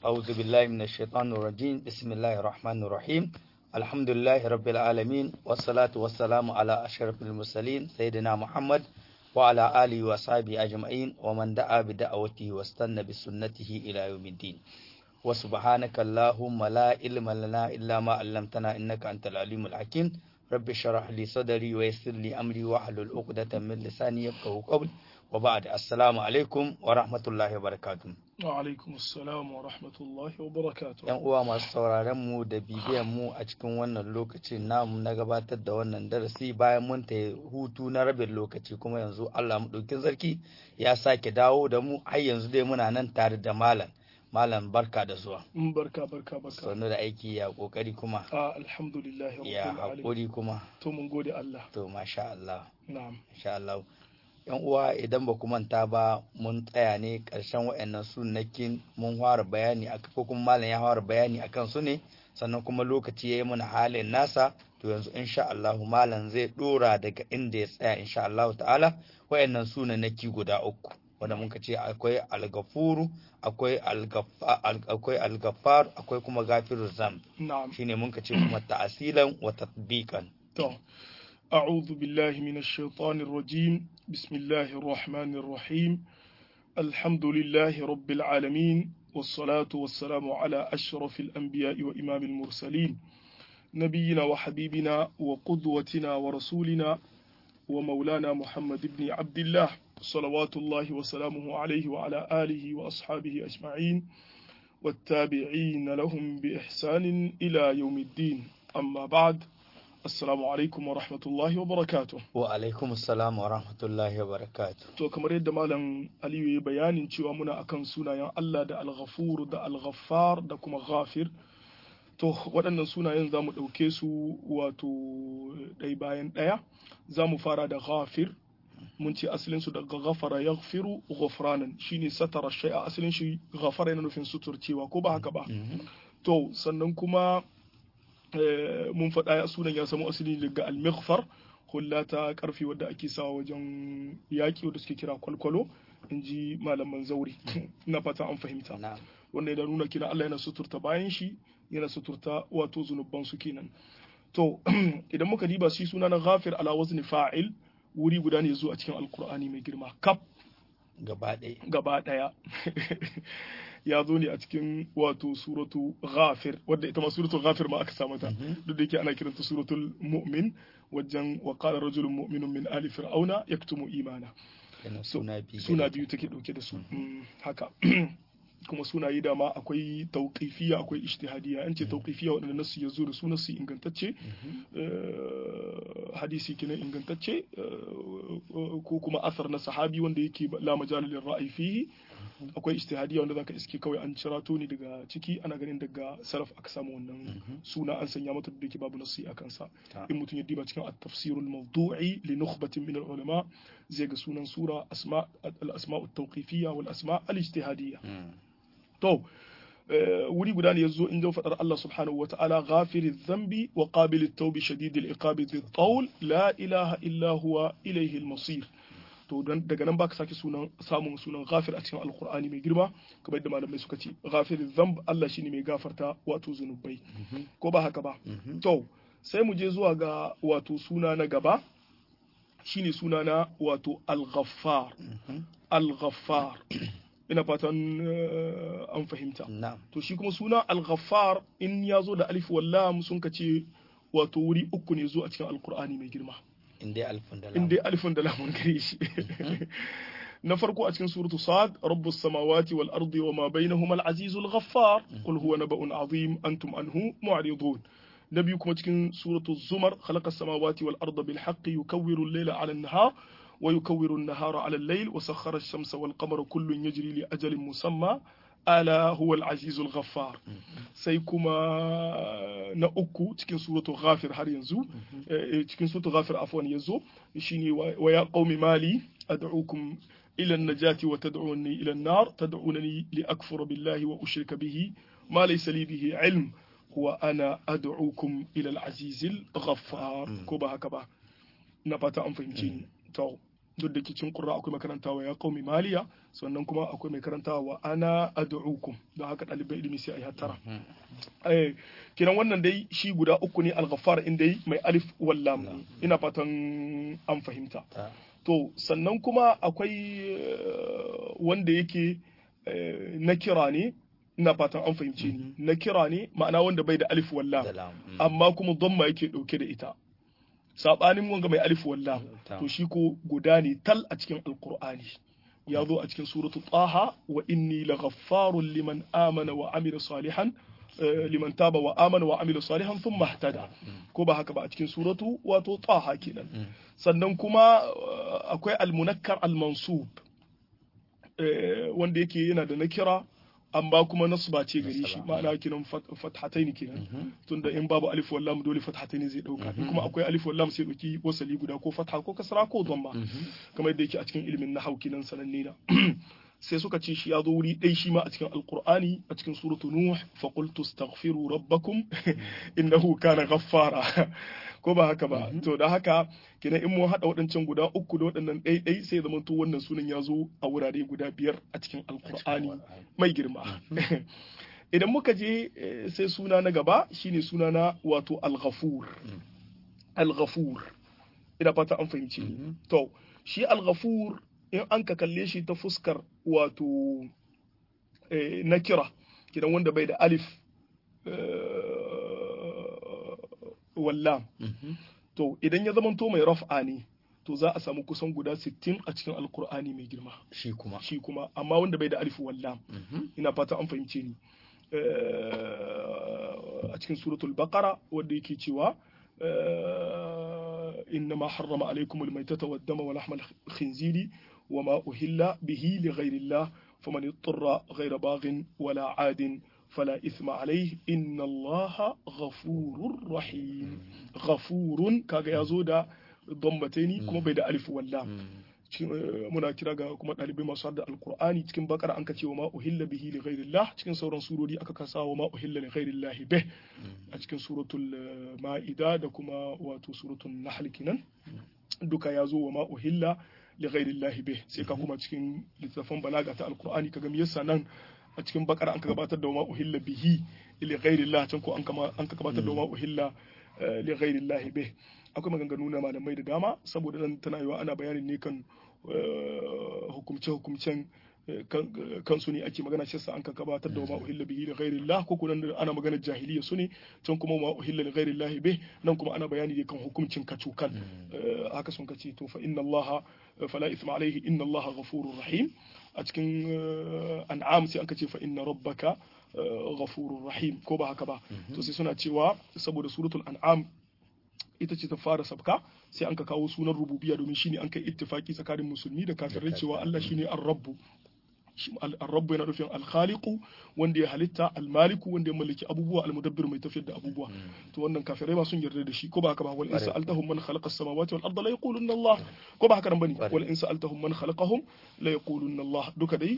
أعوذ بالله من الشيطان الرجيم بسم الله الرحمن الرحيم الحمد لله رب العالمين والصلاة والسلام على أشرف المرسلين سيدنا محمد وعلى آله وصحبه أجمعين ومن دعا بدعوته واستنى بسنته إلى يوم الدين وسبحانك اللهم لا علم لنا إلا ما علمتنا إنك أنت العليم الحكيم رب اشرح لي صدري ويسر لي أمري واحلل عقدة من لساني يفقهوا قولي وبعد السلام عليكم ورحمة الله وبركاته wa alaikum assalam wa rahmatullahi wa barakatuh yan uwa masu sauraron mu da bibiyan mu a cikin wannan lokacin namu na gabatar da wannan darasi bayan mun ta hutu na rabin lokaci kuma yanzu Allah mu ɗauki sarki ya sake dawo da mu har yanzu dai muna nan tare da malam malam barka da zuwa Mm, barka barka barka sannu da aiki ya kokari kuma a alhamdulillahi ya rabbil alamin haƙuri kuma to mun gode Allah to masha Allah na'am insha Allah yan uwa idan ba ku manta ba mun tsaya ne ƙarshen waɗannan sunnakin mun fara bayani a ko kuma malam ya fara bayani akan su ne sannan kuma lokaci ya yi mana halin nasa to yanzu insha Allah malam zai dora daga inda ya tsaya insha Allah ta'ala waɗannan sunannaki guda uku wanda muka ce akwai algafuru akwai algafa- al- akwai algafar akwai kuma gafirur zamb na'am shine muka ce kuma ta'asilan wa tatbiqan to أعوذ بالله من الشيطان الرجيم بسم الله الرحمن الرحيم الحمد لله رب العالمين والصلاة والسلام على أشرف الأنبياء وإمام المرسلين نبينا وحبيبنا وقدوتنا ورسولنا ومولانا محمد بن عبد الله صلوات الله وسلامه عليه وعلى آله وأصحابه أجمعين والتابعين لهم بإحسان إلى يوم الدين أما بعد Assalamu alaikum wa rahmatullahi wa barakatuh. wa alaikum assalam wa rahmatullahi wa barakatuh To kamar yadda Malam Aliyu ya bayanin cewa muna akan sunayen Allah da Al-Ghafur da Al-Ghaffar da kuma Ghafir. To waɗannan sunayen za mu ɗauke su wato ɗai bayan ɗaya. Za mu fara da Ghafir. Mun ce asalin su daga ghafara yaghfiru ghufranan shine satara shay'a asalin shi ghafara yana nufin suturcewa ko ba haka ba. To sannan kuma Eh, mun faɗa ya sunan ya samu asali daga al-mighfar hulla ta karfi wadda ake sawa wajen yaƙi wadda suke kira kwalkwalo in ji malaman zauri ina fata an fahimta na'am wanda ya nuna kina Allah yana suturta bayan shi yana suturta wato zunuban su kenan to idan muka diba shi suna na ghafir ala wazni fa'il wuri guda ne zo a cikin alkur'ani mai girma kaf gaba ɗaya gaba ɗaya ya zo ne a cikin wato suratu ghafir wadda ita ma suratul ghafir ma aka sa mata duk da yake ana kiranta suratul mu'min wajen wa qala rajulun mu'minun min ali fir'auna yaktumu imana kenan So, suna biyu suna biyu take dauke da su Mm, haka kuma sunaye da ma akwai tauqifiyya akwai ijtihadiyya an ce tauqifiyya wadanda nasu ya zo da su nasu ingantacce eh, hadisi kenan ingantacce eh, ko kuma asar na sahabi wanda yake la majal lil ra'yi fihi akwai ijtihadiyya wanda zaka iske kawai an cirato ne daga ciki ana ganin daga salaf aka samu wannan suna an sanya mata da yake babu nasi akan sa Ta. in mutum ya diba cikin at-tafsir al-mawdu'i li nukhbatin min al-ulama zai ga sunan sura asma al-asma at-tawqifiyya wal asma al-ijtihadiyya Mm. to eh, wuri guda ne yazo inda fadar Allah subhanahu wa ta'ala ghafiri dhanbi wa qabil at-tawbi shadid al-iqabi dhi tawl la ilaha illa huwa ilayhi al-masir to don daga nan baka sake sunan samun sunan ghafir a cikin alqur'ani mai girma kamar yadda malamai suka ce ghafiri dhanb Allah shine mai gafarta wato zunubai ko ba haka ba Mhm. to sai mu je zuwa ga wato suna na gaba shine suna na wato al-ghaffar Mhm. al-ghaffar ina fatan eh, an fahimta na'am to shi kuma suna al-ghaffar in ya zo da alif wallam sun ka ce wato wuri uku ne zo a cikin alkur'ani mai girma in dai alfin da in lamu dai alifin da lamun gare shi na farko a cikin suratu sad rabbus samawati wal ardi wa ma bainahuma al-azizul ghaffar qul huwa naba'un azim antum anhu mu'ridun na biyu kuma cikin suratu zumar khalaqa samawati wal arda bil haqqi yukawwiru al-layla 'ala an-nahar wa yukawwiru an-nahara 'ala al-layl wa sakhkhara ash-shamsa wal qamara kullun yajri li ajalin musamma ala huwa al-azizul ghaffar sai kuma na uku cikin suratu ghafir har yanzu eh, cikin suratu ghafir afwan yazo shine wa wa ya qaumi mali ad'ukum ila an-najati wa tad'unni ila an-nar tad'unani li akfura billahi wa ushrika bihi ma laysa li bihi ilm huwa ana ad'ukum ila al-azizil ghaffar ko ba haka ba na fata an fahimce ni to duk da cikin qurra akwai makarantawa ya qaumi maliya sannan kuma akwai mai karantawa wa ana ad'ukum don haka ɗalibai ilimi sai a yi hattara eh kiran wannan dai shi guda uku ne al-ghaffar in dai mai alif wal lam ina fatan an fahimta to sannan kuma akwai wanda yake na kira ne ina fatan an fahimce ni na kira ne ma'ana wanda bai da alif walla amma kuma dhamma yake dauke da ita sabanin wanga mai alif walla to shi ko guda ne tal a cikin alqur'ani ya zo a cikin suratu taha wa inni laghaffarun liman amana wa amila salihan liman taba wa amana wa amila salihan thumma ihtada ko ba haka ba a cikin suratu wato taha kenan sannan kuma akwai almunakkar almansub wanda yake yana da nakira amma kuma nasba ce gare shi ma'ana kinan fathataini kenan tunda in babu alif wal lam dole fathataini zai dauka in kuma akwai alif wal lam sai dauki wasali guda ko fatha ko kasra ko dhamma kamar yadda yake a cikin ilimin nahwu kinan sananne na sai suka ce shi ya zo wuri ɗai shi ma a cikin alkur'ani a cikin suratu nuh fa qultu astaghfiru rabbakum innahu kana ghaffara ko ba haka ba to da haka kenan in mun hada waɗancan guda uku da waɗannan ɗai ɗai sai zama to wannan sunan ya zo a wurare guda biyar a cikin alkur'ani mai girma idan muka je sai suna na gaba shine suna na wato al-ghafur al-ghafur ina fata an fahimci to shi al-ghafur in an ka kalle shi ta fuskar wato na kira kidan wanda bai da alif wallam to idan ya zamanto mai raf'a ne to za a samu kusan guda 60 a cikin alkur'ani mai girma shi kuma shi kuma amma wanda bai da alif wallam ina fata an fahimce ni a cikin suratul baqara wanda yake cewa إنما حرم عليكم الميتة والدم ولحم الخنزير وما أهل به لغير الله فمن اضطر غير باغ ولا عاد فلا إثم عليه إن الله غفور رحيم غفور كاغا يزودا ضمتين كما بيد ألف واللام muna kira ga kuma ɗalibai masu da alkur'ani cikin bakara an ka ce wa ma uhilla bihi li ghairillah cikin sauran surori aka kasa wa ma uhilla li ghairillah bih a cikin suratul ma'ida da kuma wato suratul nahl kinan duka ya zo wa ma uhilla li ghairillah bih sai ka kuma cikin littafin balaga ta alkur'ani kaga me yasa nan a cikin bakara an ka gabatar da wa ma uhilla bihi li ghairillah can ko an ka gabatar da wa ma uhilla li ghairillah bih akwai maganganu na malamai da dama saboda nan tana yiwa ana bayanin ne kan hukumce-hukumcen kansu ne ake magana shi an ka gabatar da ma uhilla bihi da ghairillah ko kuma ana magana jahiliya su ne can kuma ma uhilla da ghairillah bih nan kuma ana bayani ne kan hukuncin kacukan haka sun kace to fa inna allaha fala ithma alaihi inna allaha ghafurur rahim a cikin an'am sai an kace fa inna rabbaka ghafurur rahim ko ba haka ba to sai suna cewa saboda suratul an'am ita ce ta fara sabka sai an ka kawo sunan rububiya domin shine an kai ittifaki tsakanin musulmi da kafirai cewa Allah shine ar-rabbu ar-rabbu yana nufin al-khaliqu wanda ya halitta al-maliku wanda ya mallaki abubuwa al-mudabbir mai tafiyar da abubuwa to wannan kafirai ma sun yarda da shi ko ba haka ba wal in sa'altahum man khalaqa as-samawati wal arda la yaqulunna Allah ko ba haka nan bane wal in sa'altahum man khalaqahum la yaqulunna Allah duka dai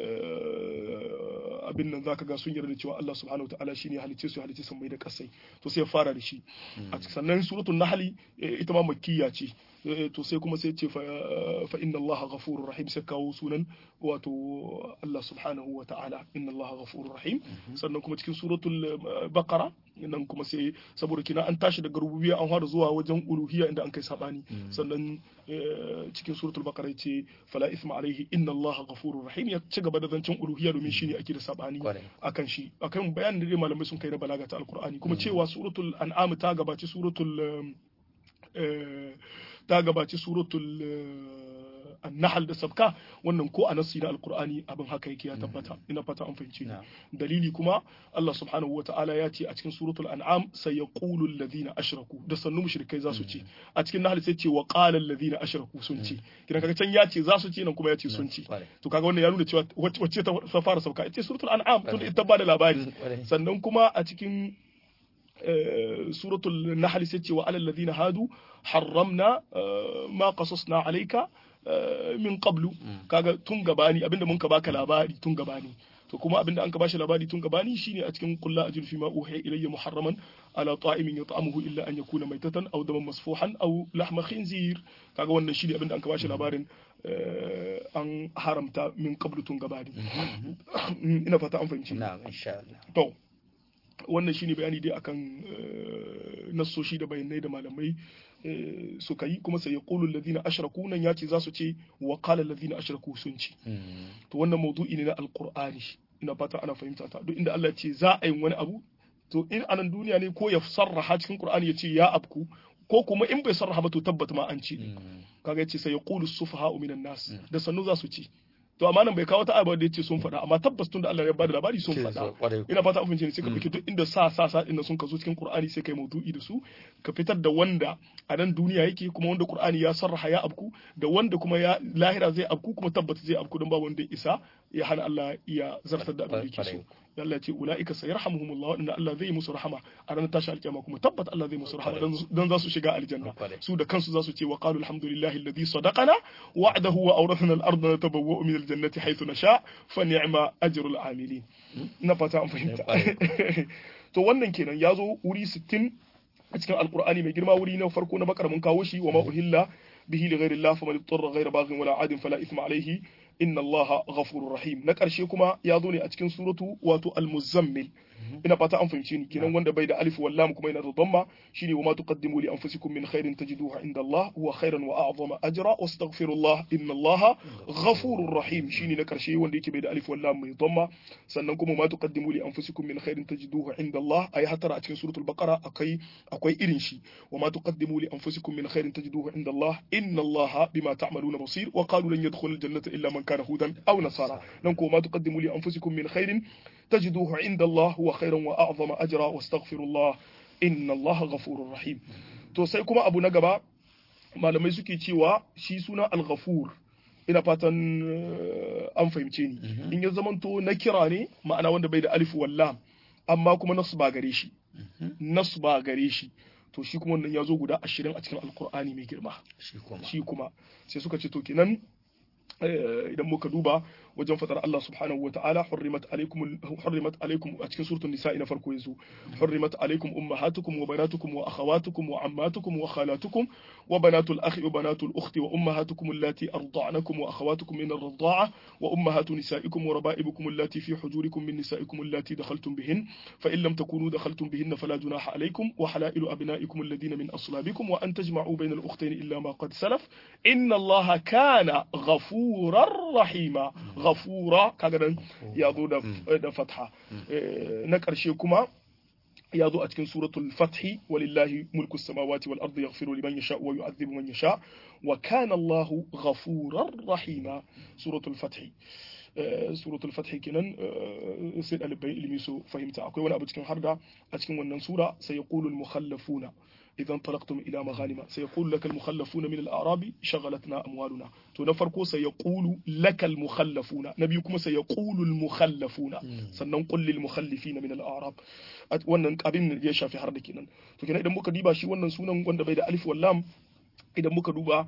abin nan zaka ga sun yarda cewa Allah subhanahu wataala shine halicce su halicce sun mai da kasai to sai ya fara da shi a sannan suratul nahl ita ma makkiya ce to sai kuma sai ce fa inna Allah ghafurur rahim sai kawo sunan wato Allah subhanahu wataala inna Allah ghafurur rahim sannan kuma cikin suratul baqara nan kuma sai saboda kina an tashi daga rububiyya an fara zuwa wajen uluhiyya inda an kai sabani sannan cikin suratul baqara yace fala isma alaihi inna Allah ghafurur rahim ya ci gaba da zancen uluhiyya domin shine ake da sabani akan shi akan bayanin da malamai sun kai na balaga ta alqur'ani kuma cewa suratul an'am ta gabaci suratul ta gabaci suratul annahal da sabka wannan ko a nassi na alqur'ani abin haka yake ya tabbata ina fata an fahimci dalili kuma Allah subhanahu wata'ala ya ce a cikin suratul an'am sai yaqulu alladhina ashraku da sannu mushrikai za su ce a cikin nahl sai ce wa qala alladhina ashraku sun ce kina kaga can ya ce za su ce nan kuma ya ce sun ce to kaga wannan ya nuna cewa wacce ta fara sauka ita suratul an'am tun ita ba da labari sannan kuma a cikin سورة النحل ستي وعلى الذين هادوا حرمنا ما قصصنا عليك min qablu kaga tun gabani abinda mun ka baka labari tun gabani to kuma abinda an ka bashi labari tun gabani shine a cikin kullu ajil fi ma uhiya ilayya muharraman ala ta'imin yat'amuhu illa an yakuna maitatan aw daman masfuhan aw lahma khinzir kaga wannan shine abinda an ka bashi labarin an haramta min qablu tun gabani ina fata an fahimci na'am insha Allah to wannan shine bayani dai akan nassoshi da bayanai da malamai suka yi kuma sai ya ƙulu ladina ashraku nan ya ce za su ce wa qala ladina ashraku sun ce to wannan maudu'i ne na alqur'ani ina fata ana fahimta ta duk inda Allah ya ce za a yi wani abu to in anan duniya ne ko ya sarraha cikin qur'ani ya ce ya abku ko kuma in bai sarraha ba to tabbata ma an ce kaga yace sai ya qulu sufaha minan nas da sannu za su ce to amma nan bai kawo ta abu da yace sun faɗa amma tabbas tun da Allah ya bada labari sun faɗa ina fata an ne sai ka ɗauki duk inda sa sa sa din sun ka zo cikin Qur'ani sai kai maudu'i da su ka fitar da wanda a nan duniya yake kuma wanda Qur'ani ya sarraha ya abku da wanda kuma ya lahira zai abku kuma tabbata zai abku don ba wanda isa ya hana Allah ya zartar da abin da yake so Allah ya ce ulaika sayarhamuhumullah wanda Allah zai musu rahama a ranar tashi alkiyama kuma tabbata Allah zai musu rahama dan za su shiga aljanna su da kansu za su ce wa qalu alhamdulillahi alladhi sadaqana wa'dahu wa awrathana al-ardha natabawwa'u min al-jannati haythu nasha fa ni'ma ajrul amilin na fata an fahimta to wannan kenan ya zo wuri 60 a cikin alqur'ani mai girma wuri na farko na bakar mun kawo shi wa ma uhilla bihi li ghayri Allah faman ittara ghayra baghin wala adin fala ithma alayhi inna allaha ghafurur rahim na ƙarshe kuma ya zo ne a cikin suratu wato al-muzammil ina fata an fahimce ni kenan wanda bai da alif wal lam kuma yana da dhamma shine wa ma tuqaddimu li anfusikum min khairin tajiduhu inda Allah huwa khairan wa a'zama ajra wastaghfirullah inna allaha ghafurur rahim shine na ƙarshe wanda yake bai da alif wal lam mai dhamma sannan kuma ma tuqaddimu li anfusikum min khairin tajiduhu inda Allah ayi hatara a cikin suratul baqara akai akwai irin shi wa ma tuqaddimu li anfusikum min khairin tajiduhu inda Allah inna allaha bima ta'maluna basir wa qalu lan yadkhulul jannata illa man كان هودا أو نصارى ننكو ما تقدموا لأنفسكم من خير تجدوه عند الله هو خيرا وأعظم أجرا واستغفر الله إن الله غفور رحيم to sai kuma abu na gaba malamai suke cewa shi suna al-ghafur ina fatan an fahimce ni in ya zamanto na kira ne ma'ana wanda bai da alif wallam amma kuma nasu ba gare shi nasu ba gare shi to shi kuma wannan ya zo guda ashirin a cikin alkur'ani mai girma shi kuma sai suka ce to kenan idan muka duba wajen fadar Allah subhanahu wataala hurrimat alaikum hurrimat alaikum a cikin suratul nisa na farko yanzu hurrimat alaikum ummahatukum wa banatukum wa akhawatukum wa ammatukum wa khalatukum wa banatul akhi wa banatul ukhti wa ummahatukum allati arda'nakum wa akhawatukum min ar-rida'a wa ummahatu nisaikum wa raba'ibukum allati fi hujurikum min nisaikum allati dakhaltum bihin fa in lam takunu dakhaltum bihinna fala junaha alaikum wa halailu abna'ikum alladhina min aslabikum wa an tajma'u bayna al-ukhtayn illa ma qad salaf inna allaha kana ghafurar rahima ghafura kaga nan ya zo da fatha na ƙarshe kuma ya zo a cikin suratul fathi walillahi mulku samawati wal ardi yaghfiru liman yasha wa yu'adhibu man yasha wa kana Allahu ghafurar rahima suratul fathi suratul fathi kenan sai ɗalibai ilimi su fahimta akwai wani abu cikin harda a cikin wannan sura sai yaqulu al mukhallafuna إذا انطلقتم إلى مغانم سيقول لك المخلفون من الأعراب شغلتنا أموالنا تنفركو سيقول لك المخلفون نبيكم سيقول المخلفون سننقل للمخلفين من الأعراب wannan abin ya shafi har da kenan to kenan idan muka diba shi wannan sunan wanda bai da alif wallam idan muka duba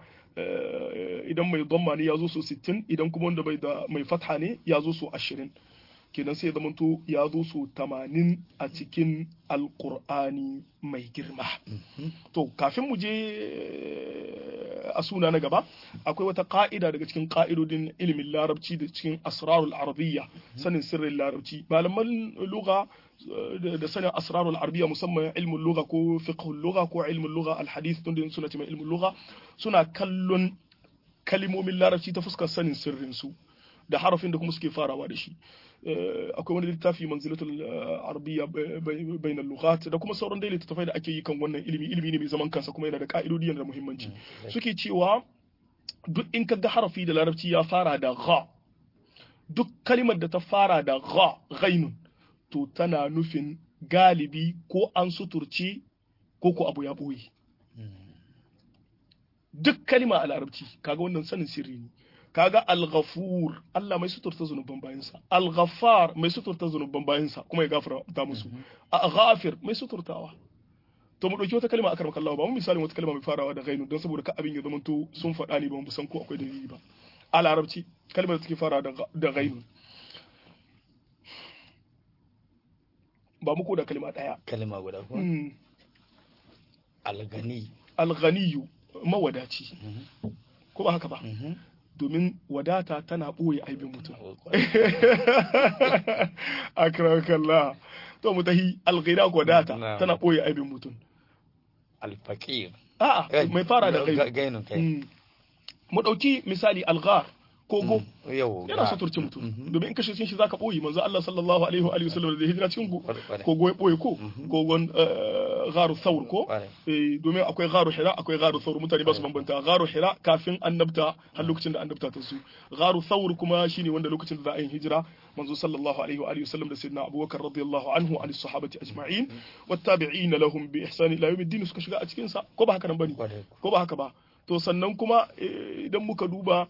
idan mai dhamma ne ya zo so 60 idan kuma wanda bai da mai fatha ne ya zo so 20 kenan sai zamanto ya zo so tamanin a cikin alkur'ani mai girma to kafin mu je a suna na gaba akwai wata ka'ida daga cikin ka'idodin ilimin larabci da cikin asrarul arabiyya sanin sirrin larabci malaman lugha da sanin asrarul arabiyya musamman ilmin lugha ko fiqhul lugha ko ilmin lugha alhadith tun da suna cewa ilmin lugha suna kallon kalimomin larabci ta fuskar sanin sirrin su da harafin da kuma suke farawa da shi akwai wani littafi manzilatul arabiyya bainal lughat da kuma sauran dai littattafai da ake yi kan wannan ilimi ilimi ne mai zaman kansa kuma yana da ka'idodi yana da muhimmanci suke cewa duk in ka ga harafi da larabci ya fara da gha duk kalimar da ta fara da gha ghainun to tana nufin galibi ko an suturce ko ko abu ya boye duk kalima a larabci kaga wannan sanin sirri ne kaga al-ghafur Allah mai suturta zunuban bayansa al-ghaffar mai suturta zunuban bayansa kuma ya gafarta musu ghafir mai suturtawa to mu dauki wata kalma akar maka Allah ba mu misalin wata kalma mai farawa da ghainu don saboda ka abin ya zama to sun faɗa ne ba mu san ko akwai dalili ba a larabci kalmar da take fara da ghainu ba mu ko da kalma daya kalma guda ko Mm. algani alghaniyu mawadaci Mhm. ko ba haka ba Mhm. domin wadata tana ɓoye aibin mutum Oh, kwarai. akramakallah to mu tahi alghina wadata Na'am. tana ɓoye aibin mutum alfaqir a'a Eh, mai fara da ga- kai gainun kai Mm. mu ɗauki misali alghar kogo yau yana ga- suturce mutum Mhm. domin in kashe cikin shi zaka ɓoye manzo Allah sallallahu alaihi wa alihi wasallam da hijira cikin Kwarai, kwarai. kogo ya ɓoye ko Mhm. kogon eh, gharu thawr ko Kwarai. Eh, domin akwai gharu hira akwai gharu thawr mutane ba su Kwarai. bambanta gharu hira kafin annabta har lokacin da annabta ta su gharu thawr kuma shine wanda lokacin da za a yi hijira manzo sallallahu alaihi wa alihi wasallam da sayyidina abubakar radiyallahu anhu an sahabati ajma'in wattabi'ina lahum bi ihsan ila yawmiddin suka shiga a cikin sa ko ba haka nan bane Kwarai. ko ba haka ba to sannan kuma eh, idan muka duba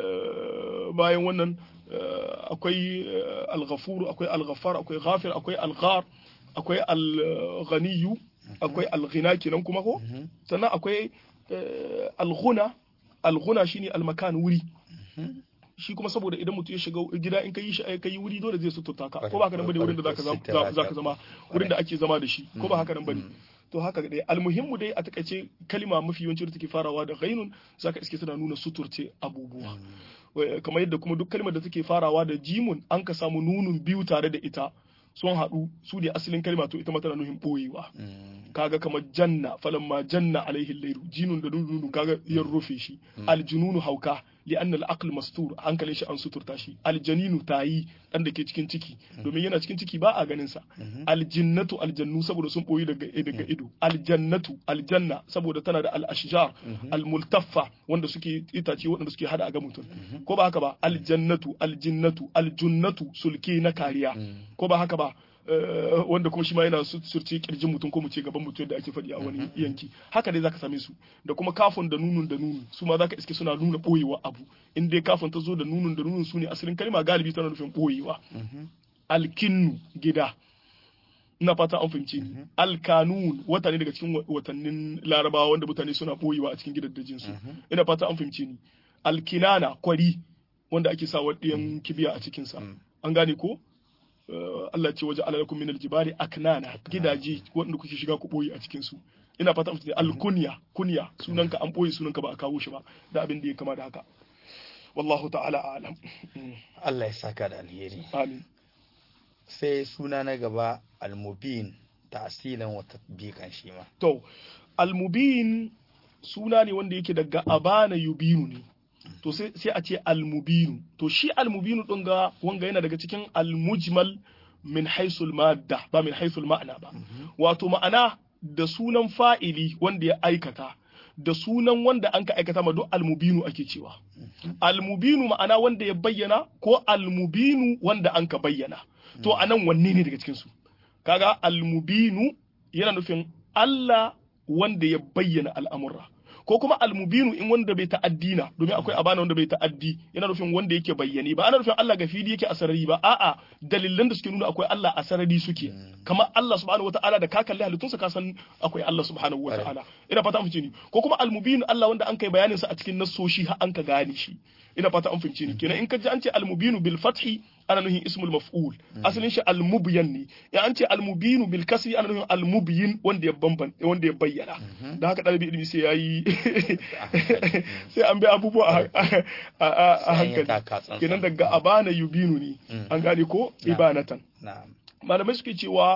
eh, bayan wannan eh, akwai eh, al-ghafur akwai al-ghaffar akwai ghafir akwai al-ghar akwai al-ghaniyu akwai al-ghina kenan kuma ko Mhm. sannan akwai eh, al-ghuna al-ghuna shine al-makan wuri Mhm. shi kuma saboda idan mutum ya shiga gida in ka yi shi ka yi wuri dole zai suturta ka ko Kwarai, ba haka nan bane wurin da zaka kwarai, zama kwarai. zaka zama wurin da ake zama da shi ko ba haka nan bane to haka dai almuhimmu dai a takaice kalima mafi yawanci da take farawa da ghainun zaka iske tana nuna suturce abubuwa Wai, kamar yadda kuma duk kalmar da take farawa da jimun an ka samu nunun biyu tare da ita sun haɗu su ne asalin kalma to ita ma tana nuhin ɓoyewa Mm. kaga kamar janna falamma janna alaihi lairu jinun da nunu kaga yan rufe shi aljununu hauka li anna al-aql mastur hankalin shi an suturta shi aljaninu tayi dan da ke cikin ciki domin yana cikin ciki ba a ganin sa aljinnatu aljannu saboda sun boyi daga daga ido aljannatu aljanna saboda tana da al-ashjar al-multaffa wanda suke itace wanda suke hada a ga mutum ko ba haka ba aljannatu aljinnatu aljunnatu sulke na kariya ko ba haka ba eh, wanda kuma shi ma yana su- surce kirjin mutum ko mu ce gaban mutum da ake faɗi a wani yanki haka dai zaka same su da kuma kafin da nunun da nunun su ma zaka iske suna nuna boyewa abu in dai kafin ta zo da nunun da nunun su ne asalin kalma galibi tana nufin boyewa alkinnu gida ina fata an fahimce ni alkanun wata ne daga cikin wa- watannin larabawa wanda mutane suna boyewa a cikin gidajen su ina fata an fahimce ni alkinana kwari wanda ake sa waɗiyan kibiya a cikin sa an gane ko Eh, Allah ce waje alalakum min aljibali aknana gidaje wanda kuke shiga ku boye a cikin su ina fata an fahimce alkunya kunya sunanka an boye sunanka ba a kawo shi ba da abin da ya kama da haka wallahu ta'ala a'lam Mm, Allah ya saka da alheri amin sai suna na gaba almubin ta'asilan wa tatbiqan shi ma To, almubin suna ne wanda yake daga abana yubinu ne. To sai sai a ce almubinu. To shi almubinu ɗin ga wanga yana daga cikin almujmal min haisul madda ba min haisul ma'ana ba. Wato ma'ana da sunan fa'ili wanda ya aikata da sunan wanda an ka aikata ma duk almubinu ake cewa. Almubinu ma'ana wanda ya bayyana ko almubinu wanda an ka bayyana. To anan wanne ne daga cikinsu? kaga almubinu yana nufin Allah wanda ya bayyana al'amurra ko kuma almubinu in wanda bai ta'addi na domin akwai abana wanda bai ta'addi yana nufin wanda yake bayyane ba ana nufin Allah ga fili yake a sarari ba a'a dalilan da suke nuna akwai Allah a sarari suke kamar Allah subhanahu wata'ala da ka kalli halittunsa ka san akwai Allah subhanahu wata'ala ina fata an fice ni ko kuma almubinu Allah wanda an kai bayanin sa a cikin nassoshi har an ka gane shi ina fata an fahimce ni kenan in ka ji an ce almubinu bil fathi ana nuhin ismul maf'ul asalin shi almubyan ne ya an ce almubinu bil kasri ana nuhin almubyin wanda ya bamban wanda ya bayyana dan haka dalibi ilimi sai yayi sai an bi abubuwa a- a- a a Sai an yi taka hankali tsantsan. kenan daga abana yubinu ne an gane ko ibanatan na'am malamai suke cewa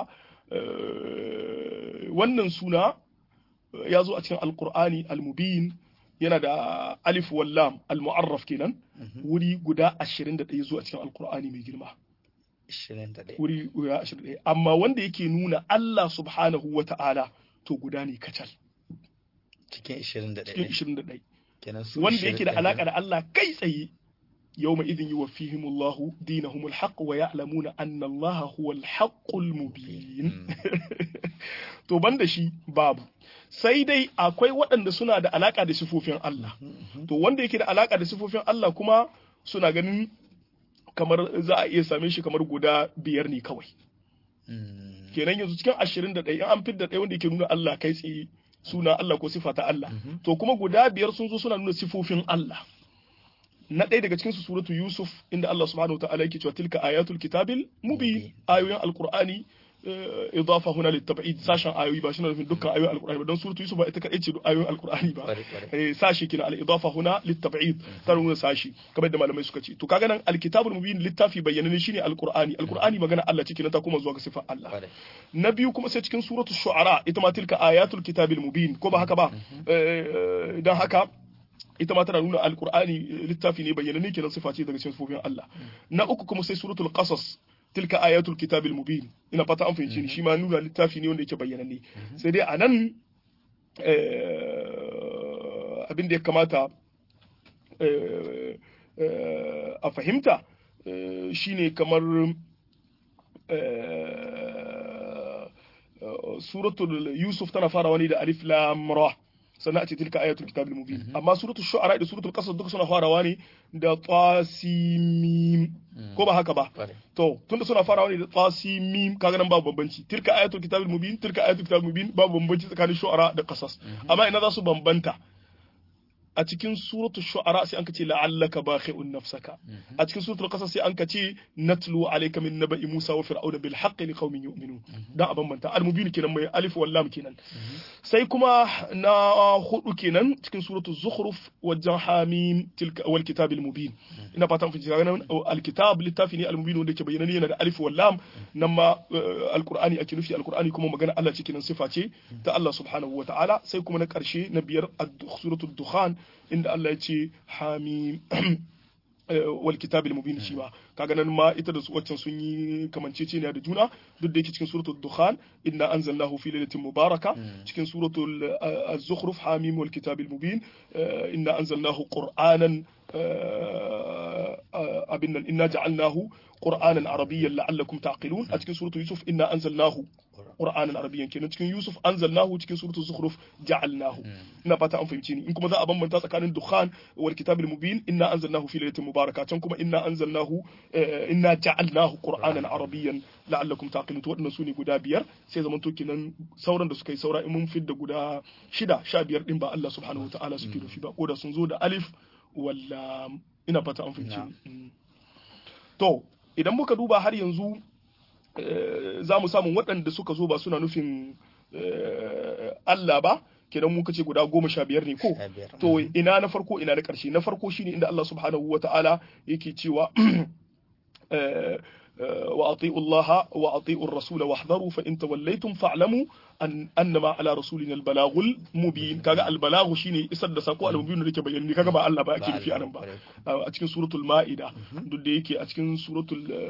eh, wannan suna eh, ya zo a cikin alkur'ani almubin yana da alif wallam almu'arraf kenan wuri guda 21 zuwa cikin alkur'ani mai girma 21 wuri guda 21 amma wanda yake nuna Allah subhanahu wa ta'ala to guda ne kacal cikin cikin 21 21 kenan su wanda yake da 21 alaka da Allah kai tsaye yawma idin yuwaffihimullahu dinahumul haqq wa ya'lamuna anna Allah huwal haqqul mubin to banda shi babu sai dai akwai waɗanda suna da alaka da sifofin Allah to wanda yake da alaka da sifofin Allah kuma suna ganin kamar za a iya same shi kamar guda biyar ne kawai Mm. kenan yanzu cikin ashirin da ɗaya an fidda ɗaya wanda yake nuna Allah kai tsaye suna Allah ko sifa ta Allah to kuma guda biyar sun zo suna nuna sifofin Allah na ɗaya daga cikin su suratu Yusuf inda Allah subhanahu wa ta'ala yake cewa tilka ayatul kitabil mubin ayoyin alqur'ani idafa huna litab'id sashen ayoyi ba shi na nufin dukkan ayoyin alqur'ani ba don suratu yusuf ba ita kadai ce ayoyin alqur'ani ba sashi kina al idafa huna litab'id ta nuna sashi kamar da malamai suka ce to kaga nan alkitabul mubin littafi bayyana shine alqur'ani alqur'ani magana Allah ciki na ta kuma zuwa ga sifar Allah na biyu kuma sai cikin suratu shu'ara ita ma tilka ayatul kitabil mubin ko ba haka ba dan haka ita ma tana nuna alqur'ani littafi ne bayyana ne kenan sifa ce daga cikin sifofin Allah na uku kuma sai suratul qasas tilka ayatul kitabil mubin ina fata an fahimci ni shi ma nuna littafi ne wanda yake bayyana ne sai dai anan abin da ya kamata a fahimta shine kamar suratul yusuf tana farawa ne da alif lam ra sannan a ce tilka ayatul kitabil mubin amma suratul shu'ara da suratul qasas duka suna farawa ne da tasimim ko ba haka ba to tunda suna farawa ne da tasimim kaga nan babu bambanci tilka ayatul kitabil mubin tilka ayatul kitabil mubin babu bambanci tsakanin shu'ara da qasas amma ina za su bambanta a cikin suratul shu'ara sai an ka ce la'allaka bakhi'un nafsaka a cikin suratul qasas sai an ka ce natlu alayka min naba'i musa wa fir'auna bil haqqi liqaumin yu'minun dan a bambanta al-mubin kenan mai alif wal lam kenan sai kuma na hudu kenan cikin suratul zukhruf wajen hamim tilka wal kitabil mubin ina fatan kun ga nan al-kitab littafi ne al-mubin wanda ke bayyana ne yana da alif wal lam nan ma al-qur'ani ake nufi al-qur'ani kuma magana Allah cikin sifa ce ta Allah subhanahu wa ta'ala sai kuma na karshe na biyar suratul dukhan inda Allah ya ce hamim wal kitabil mubin shi ma kaga nan ma ita da su waccan sun yi kamanceceniya da juna duk da yake cikin suratul dukhan inna anzalnahu fi lailatin mubaraka cikin suratul az-zukhruf hamim wal kitabil mubin inna anzalnahu qur'anan abin nan inna ja'alnahu qur'anan arabiyyan la'allakum taqilun a cikin suratul yusuf inna anzalnahu qur'anan arabiyyan kenan cikin yusuf anzalnahu cikin suratul zukhruf ja'alnahu ina fata an fahimci ni in kuma za a bambanta tsakanin dukhan wal kitabil mubin inna anzalnahu fi lailatin mubaraka can kuma inna anzalnahu inna ja'alnahu qur'anan arabiyyan la'allakum taqilun to waɗannan sune guda biyar sai zaman to kenan sauran da suka yi saura in mun fidda guda shida sha biyar din ba Allah subhanahu wa ta'ala suke nufi ba ko da sun zo da alif walla ina fata an fahimci to idan muka duba har yanzu za mu samu waɗanda suka zo ba suna nufin Allah ba kenan muka ce guda goma sha biyar ne ko to ina na farko ina na ƙarshe na farko shine inda Allah subhanahu wa ta'ala yake cewa وأطيعوا الله وأطيعوا الرسول واحذروا فإن توليتم فاعلموا أن أنما على رسولنا البلاغ المبين كذا البلاغ شيني إسد ساقو المبين اللي كبيني كذا با الله با أكيد في أنا با أتكن سورة المائدة دود يكي أتكن سورة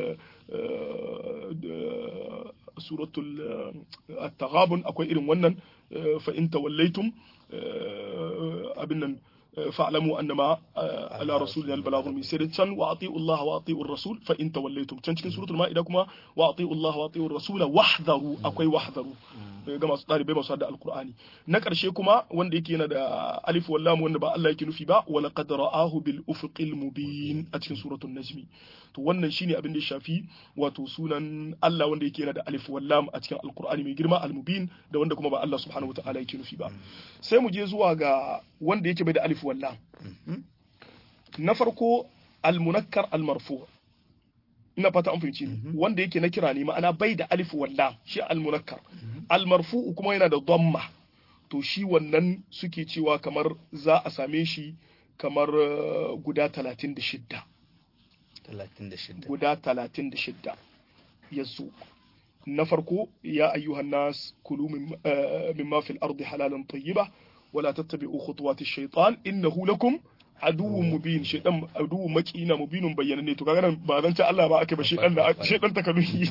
سورة التغابن أكو إيرن ونن فإن توليتم أبنن فاعلموا انما على رسولنا البلاغ المبين sai can wa ati'u Allah wa ati'u rasul fa in tawallaytum can cikin suratul maida kuma wa ati'u Allah wa ati'u rasula wahdharu akwai wahdharu ga masu dalibai masu da alqur'ani na karshe kuma wanda yake yana da alif wal lam wanda ba Allah yake nufi ba wa laqad ra'ahu bil ufuqil mubin a cikin suratul najmi to wannan shine abin da ya shafi wato sunan Allah wanda yake yana da alif wal lam a cikin alqur'ani mai girma al mubin da wanda kuma ba Allah subhanahu wataala yake nufi ba sai mu je zuwa ga wanda yake bai da alif wal lam na farko almunakkar almarfu ina fata an fahimci wanda yake na kira ne ma'ana bai da alif walla shi almunakkar almarfu kuma yana da dhamma to shi wannan suke cewa kamar za a same shi kamar guda 36 guda 36 yazo na farko ya ayyuhan nas kulu mimma fil ardi halalan tayyiba wala tattabi'u khutuwati shaytan innahu lakum aduwwun mubin shaytan aduwwun makina mubinun bayyana ne to kaga nan ba zan ce Allah ba ake ba shaytan da shaytan takaluhi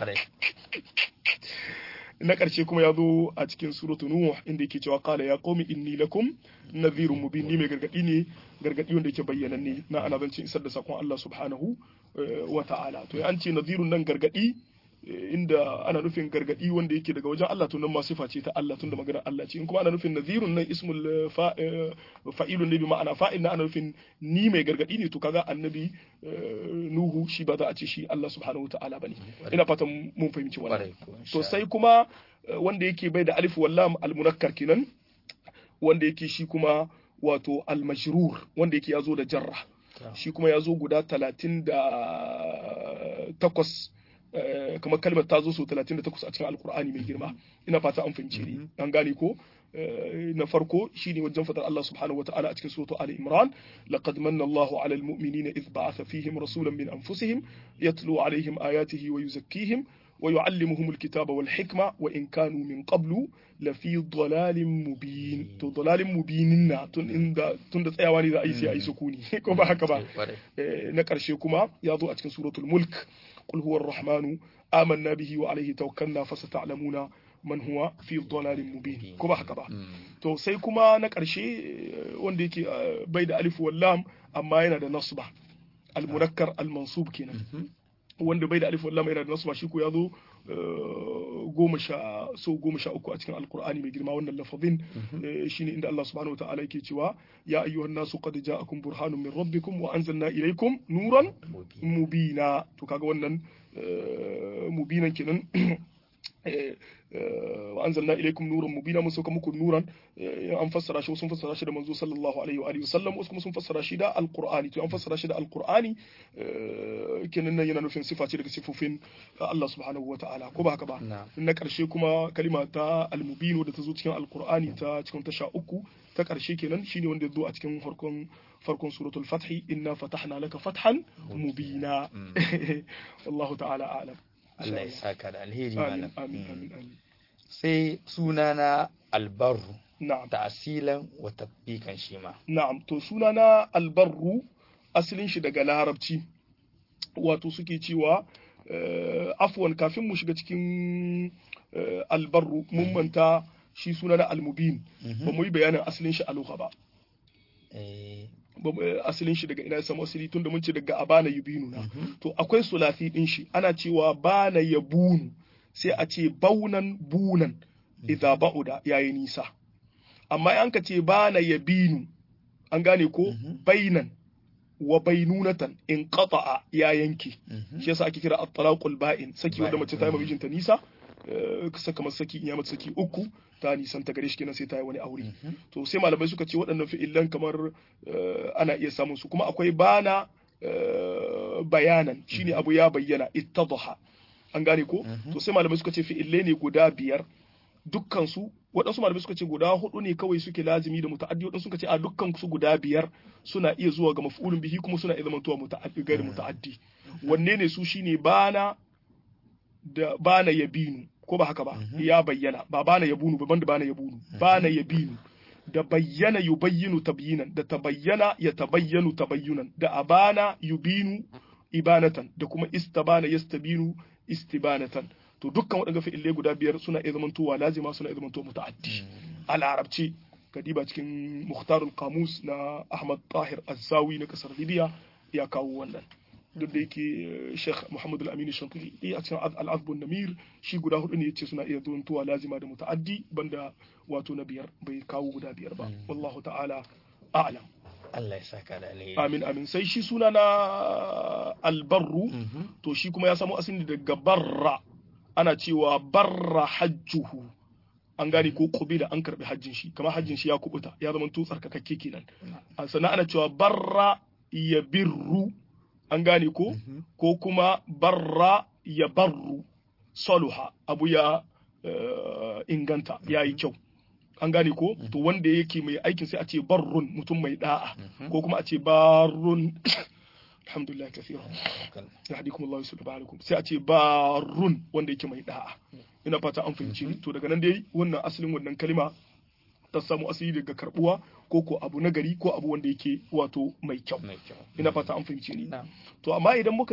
na ƙarshe kuma ya zo a cikin suratu nuh inda yake cewa qala ya qaumi inni lakum nadhirun mubin ni mai gargadi ne gargadi wanda yake bayyana ne na ana zan isar da sakon Allah subhanahu wa ta'ala to an ce nadhirun nan gargadi inda ana nufin gargadi wanda yake daga wajen Allah to nan ma sifa ce ta Allah tunda maganar Allah ce in kuma ana nufin nadhirun nan ismul fa'ilun ne bi ma'ana fa'il na ana nufin ni mai gargadi ne to kaga annabi Nuhu shi ba za a ce shi Allah subhanahu wa ta'ala bane ina fatan mun fahimci wannan to sai kuma wanda yake bai da alif wallam al-munakkar kenan wanda yake shi kuma wato al-majrur wanda yake yazo da jarra shi kuma yazo guda talatin da takwas kamar kalmar ta zo so 38 a cikin alkur'ani mai girma ina fata an fahimce ni an gane ko na farko shine wajen fadar Allah subhanahu wataala a cikin suratu Ali Imran laqad manna Allahu 'ala al-mu'minina idh ba'atha fihim rasulan min anfusihim yatlu 'alayhim ayatihi wa yuzakkihim wa yu'allimuhum al-kitaba wal hikma wa in kanu min qablu la fi dhalalin mubin to dhalalin mubinin na tun inda tun da tsayawa ne za a yi sai a yi sukuni ko ba haka ba na karshe kuma ya zo a cikin suratul mulk qul huwa ar-rahmanu amanna bihi wa alayhi tawakkalna fasata'lamuna man huwa fi dhalalin mubin ko ba haka ba to sai kuma na ƙarshe wanda yake bai da alif wal lam amma yana da nasba al munakkar al mansub kenan wanda bai da alif wal lam yana da nasba shi ko ya zo goma sha so goma sha uku a cikin alqur'ani mai girma wannan lafazin shine inda Allah subhanahu wataala yake cewa ya ayyuhan nasu qad ja'akum burhanun min rabbikum wa anzalna ilaykum nuran mubina to kaga wannan mubinan kenan wa anzalna ilaykum nuran mubina mun sauka muku nuran an fassara shi sun fassara shi da manzo sallallahu alaihi wa alihi wasallam wasu kuma sun fassara shi da alqur'ani to an fassara shi da alqur'ani kenan nan yana nufin sifa ce daga sifofin Allah subhanahu wa ta'ala ko ba haka ba na karshe kuma kalima ta almubin da ta zo cikin alqur'ani ta cikin tasha uku ta karshe kenan shine wanda ya zo a cikin farkon farkon suratul fathi inna fatahna laka fathan mubina wallahu ta'ala a'lam Allah ya saka da alheri malam. Amin, amin, amin. Sai sunana albarru. Na'am. Ta'asilan wa tatbikan shi ma. Na'am, to sunana albarru asalin shi daga larabci. Wato suke cewa uh, afwan kafin mu shiga cikin uh, albarru mun manta shi sunana almubin. Ba mu yi bayanin asalin shi a ba. Eh. asalin shi daga ina ya samu asali tunda mun ce daga abana yubinu na to akwai sulafi din shi ana cewa bana yabunu sai a ce baunan bunan idza ba'uda yayi nisa amma an ka ce bana yabinu an gane ko bainan wa bainunatan in qata'a ya yanke shi yasa ake kira at-talaqul ba'in saki wanda mace ta yi mijinta nisa kasa kamar saki in ya mata saki uku ta nisan ta gare shi kenan sai ta yi wani aure to sai malamai suka ce waɗannan fi'ilan kamar ana iya samun su kuma akwai bana bayanan shine abu ya bayyana ittadha an gane ko to sai malamai suka ce fi'ilai ne guda biyar dukkan su waɗansu malamai suka ce guda hudu ne kawai suke lazimi da muta'addi waɗansu suka ce a dukkan su guda biyar suna iya zuwa ga maf'ulun bihi kuma suna iya zamantowa muta'addi gairi muta'addi wanne ne su shine bana da bana yabinu ko ba haka ba ya bayyana ba bana yabunu ba banda bana yabunu bana yabinu da bayyana yubayyinu tabyinan da tabayyana ya tabayyanu tabayyunan da abana yubinu ibanatan da kuma istabana yastabinu istibanatan to dukkan waɗanda fi'ilai guda biyar suna iya zamantowa lazima suna iya zamantowa muta'addi a larabci kadiba cikin muhtarul qamus na ahmad tahir azzawi na kasar libya ya kawo wannan duk da yake Sheikh Muhammad Al-Amin Shantuli a cikin Al-Azbun Namir shi guda hudu ne yace suna iya zuwantuwa lazima da muta'addi banda wato na biyar bai kawo guda biyar ba wallahu ta'ala a'lam Allah ya saka da alheri amin amin sai shi suna na albarru to shi kuma ya samu asali daga barra ana cewa barra hajjuhu an gane ko kubila an karbi hajjin shi kamar hajjin shi ya kubuta ya zama to tsarkakakke kenan sannan ana cewa barra ya birru an gane ko ko kuma barra ya barru saluha abu ya inganta ya yi kyau an gane ko to wanda yake mai aikin sai a ce barrun mutum mai da'a ko kuma a ce barrun alhamdulillah kathira yahdikum Allah yusuf ba'alakum sai a ce barrun wanda yake mai da'a ina fata an fahimci to daga nan dai wannan asalin wannan kalima ta samu asali daga karbuwa ko ko abu na gari ko abu wanda yake wato mai kyau ina fata an fahimci ni to amma idan muka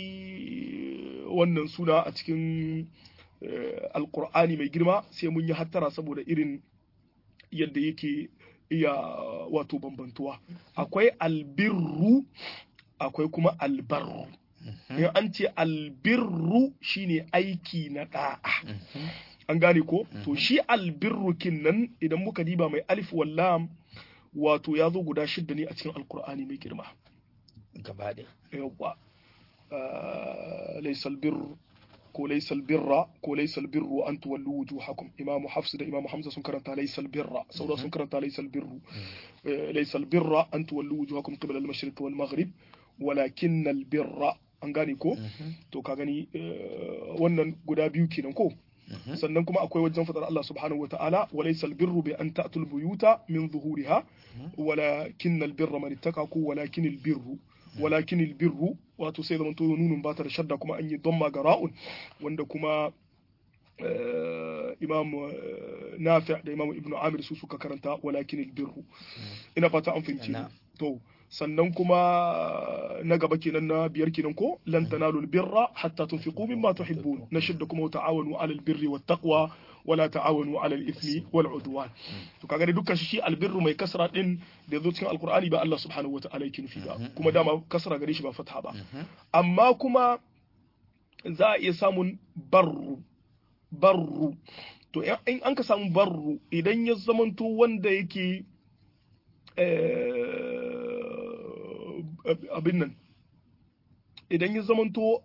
dibi wannan suna a cikin alkur'ani mai girma sai mun yi hattara saboda irin yadda yake iya wato bambantuwa akwai albirru akwai kuma albarru in an ce albirru shine aiki na da'a an gane ko to shi albirrukin nan idan muka diba mai alif wallam wato ya zo guda shidda ne a cikin alkur'ani mai girma gaba da yawwa laysal birru ko laysal birra ko laysal birru an tuwallu wujuhakum imamu hafs da imamu hamza sun karanta laysal birra saura sun karanta laysal birru laysal birra an tuwallu wujuhakum qibla al-mashriq wal maghrib ولكن البر an gane ko to ka gani wannan guda biyu kenan ko sannan kuma akwai wajen fadar Allah subhanahu wataala walaysa albirru bi an ta'tul buyuta min zuhuriha walakin albirra man ittaka ko walakin albirru walakin albirru wato sai zaman to nunun ba ta da shadda kuma an yi damma ga ra'un wanda kuma imam nafi da imam ibnu amir su suka karanta walakin albirru ina fata an fahimci to sannan kuma na gaba kenan na biyar kenan ko lan tanalu albirra hatta tunfiqu mimma tuhibbun na shidda kuma ta'awanu ala albirri wat taqwa wala ta'awanu ala al-ithmi wal udwan to kaga dai dukkan shi albirru mai kasra din da yazo cikin alqur'ani ba Allah subhanahu wataala yake nufi ba kuma dama kasra gare shi ba fatha ba amma kuma za a iya samun barru barru to in an ka samu barru idan ya zamanto wanda yake abin nan idan ya zamanto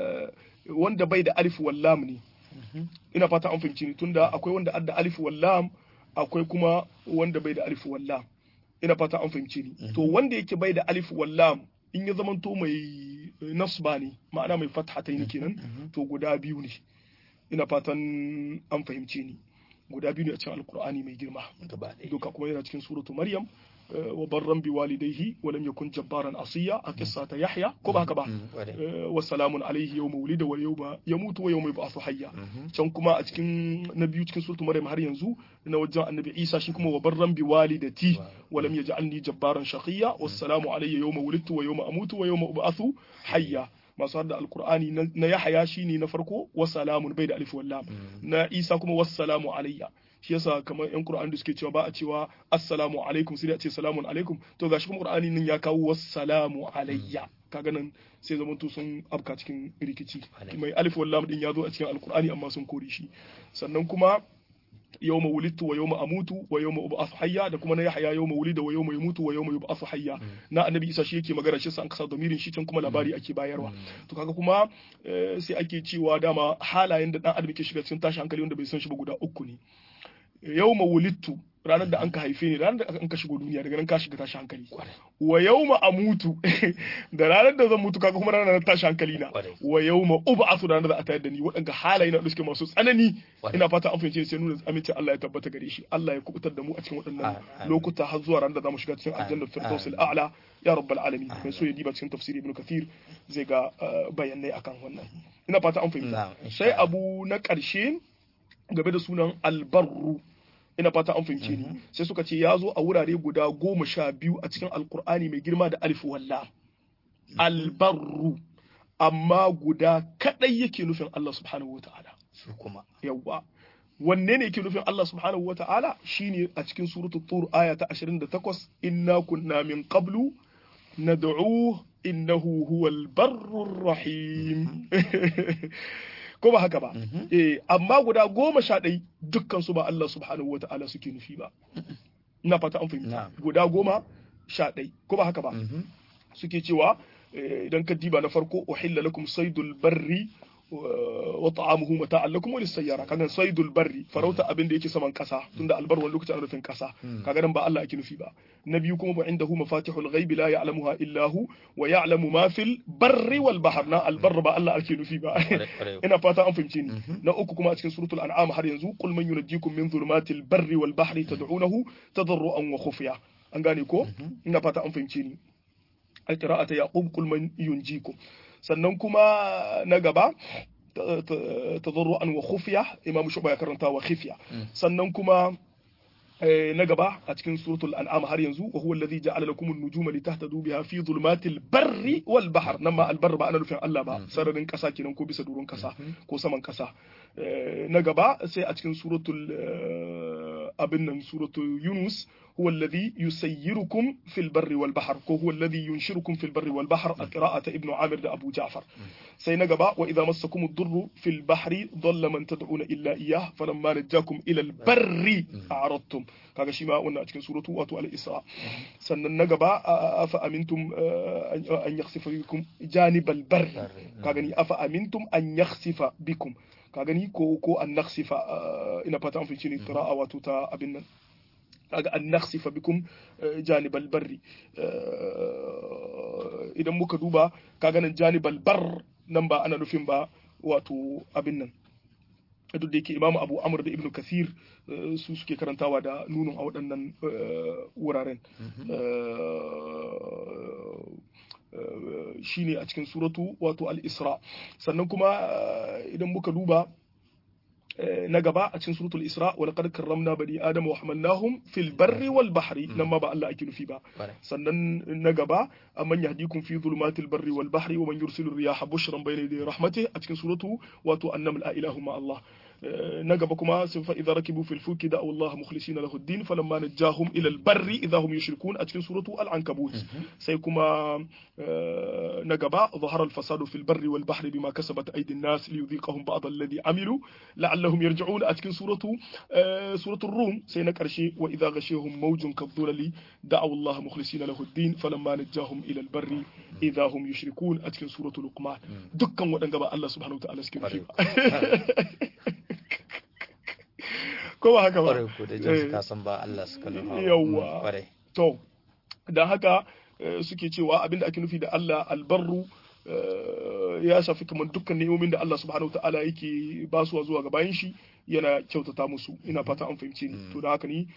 wanda bai da alif wallam ne ina fata an fahimci ni tunda akwai wanda adda alif wallam akwai kuma wanda bai da alif wallam ina fata an fahimci ni to wanda yake bai da alif wallam in ya zamanto mai nasba ne ma'ana mai fathatai ne kenan to guda biyu ne ina fatan an fahimce ni guda biyu ne a cikin alkur'ani mai girma duka kuma yana cikin suratu maryam wa barran bi walidayhi wa lam yakun jabbaran asiya a kissa ta yahya ko ba haka ba wa salamun alayhi yawma wulida wa yawma yamutu wa yawma yub'athu hayya can kuma a cikin na biyu cikin suratu maryam har yanzu na wajen annabi isa shi kuma wa barran bi walidati wa lam yaj'alni jabbaran shaqiya wassalamu alayya yawma wulidtu wa yawma amutu wa yawma ub'athu hayya masu da alkur'ani na yahaya shine na farko wasalamun bai da alif wallam na isa kuma wassalamu alayya shi yasa kamar yan qur'ani da suke cewa ba a cewa assalamu alaikum sai a ce salamun alaikum to gashi kuma qur'ani nan ya kawo wassalamu alayya kaga nan sai zaman to sun afka cikin rikici mai alif wallam din ya zo a cikin alkur'ani amma sun kore shi sannan kuma yawma wulidtu wa yawma amutu wa yawma ub'athu hayya da kuma na yahya yawma wulida wa yawma yamutu wa yawma yub'athu hayya na annabi isa shi yake magana shi sa an kasa domirin shi can kuma labari ake bayarwa to kaga kuma sai ake cewa dama halayen da dan adam ke shiga cikin tashi hankali wanda bai san shi ba guda uku ne yawma wulidtu ranar da an ka haife ni ranar da an ka shigo duniya daga nan ka shiga tashi hankali wa yawma amutu da ranar da zan mutu kaga kuma ranar tashi hankali na wa yawma ub'athu ranar da a tayar da ni waɗanda halaye na suke masu tsanani ina fata an fahimce sai nuna amincin Allah ya tabbata gare shi Allah ya kubutar da mu a cikin waɗannan lokuta har zuwa ranar da zamu shiga cikin aljanna firdaus al-a'la ya rabbal alamin mai so ya diba cikin tafsiri ibn kathir zai ga bayanai akan wannan ina fata an fahimta sai abu na ƙarshe game da sunan albarru ina fata an fahimce ni sai suka ce ya zo a wurare guda goma sha biyu a cikin alkur'ani mai girma da alif walla albarru amma guda kadai yake nufin Allah subhanahu wa ta'ala su kuma yawa wanne ne yake nufin Allah subhanahu wa ta'ala shine a cikin suratul tur aya ta 28 inna kunna min qablu nad'u innahu huwal barrur rahim ko ba haka ba eh amma guda goma sha ɗai dukkan su ba Allah subhanahu wata'ala suke nufi ba ina fata an fahimta guda goma sha ɗai ko ba haka ba suke cewa idan ka diba na farko uhilla lakum saydul barri wa ta'amuhu mata'an lakum wa lis-sayyara kaga saydul barri farauta abin da yake saman kasa tunda albar wani lokacin ana nufin kasa kaga nan ba Allah ake nufi ba na biyu kuma ba indahu mafatihul ghaibi la ya'lamuha illa hu wa ya'lamu ma fil barri wal bahr na albar ba Allah ake nufi ba ina fata an fahimce ni na uku kuma a cikin suratul an'am har yanzu qul man yunajjikum min dhulumatil barri wal bahri tad'unahu tadarruan wa khufiya an gane ko ina fata an fahimce ni alqira'ata yaqub qul man yunjikum sannan kuma na gaba tadarru'an wa khufiya imam shuba ya karanta wa khifiya sannan kuma na gaba a cikin suratul an'am har yanzu wa huwa alladhi ja'ala lakum an-nujuma litahtadu biha fi dhulumatil barri wal bahr nan ma al-barr ba ana nufin Allah ba sararin kasa kenan ko bisa durun kasa ko saman kasa na gaba sai a cikin suratul abin nan suratul yunus هو الذي يسيركم في البر والبحر هو الذي ينشركم في البر والبحر قراءة ابن عامر أبو جعفر سينقبا وإذا مسكم الضر في البحر ضل من تدعون إلا إياه فلما نجاكم إلى البر أعرضتم kaga shi ma wannan a cikin suratu wato al-isra sannan na gaba afa amintum an yakhsifa bikum janibal bar kaga ni afa amintum an yakhsifa bikum kaga ni ko ko an nakhsifa ina fata an fi ni qira'a wato ta abin nan kaga an nakhsifa bikum janibal barri idan muka duba kaga nan janibal bar nan ba ana nufin ba wato abin nan duk da yake imamu abu amur da ibnu kasir su suke karantawa da nunun a waɗannan wuraren shine a cikin suratu wato al-isra sannan kuma idan muka duba na gaba a cikin suratul isra wa laqad karramna bani adama wa hamalnahum fil barri wal bahri nan ma ba Allah ake nufi ba sannan na gaba amman yahdikum fi dhulumatil barri wal bahri wa man yursilu riyaha bushran bayna yaday rahmatihi a cikin suratu wato annam la ilahu ma Allah na gaba kuma sun fa idza rakibu fil fulki da Allah mukhlisina lahu ad-din falamma najahum ila al-barri idza hum yushrikun a cikin suratu al-ankabut sai kuma na gaba zahara al-fasadu fil barri wal bahri bima kasabat aydi an-nas liyudhiqahum ba'd alladhi amilu la'allahum yarji'un a cikin suratu suratu rum sai na karshe wa idza ghashiyahum mawjun kadhulali da'u Allah mukhlisina lahu ad-din falamma najahum ila al-barri idza hum yushrikun a cikin suratu luqman dukkan waɗanda ba Allah subhanahu wa ta'ala suke nufi ko ba haka ba ƙwarai ko da jin ka san ba Allah suka nufa yawa ƙwarai to dan haka suke cewa abinda ake nufi da Allah albarru ya shafi kamar dukkan ni'imomin da Allah subhanahu ta'ala yake basuwa zuwa ga bayan shi yana kyautata musu ina fata an fahimce ni to da haka ni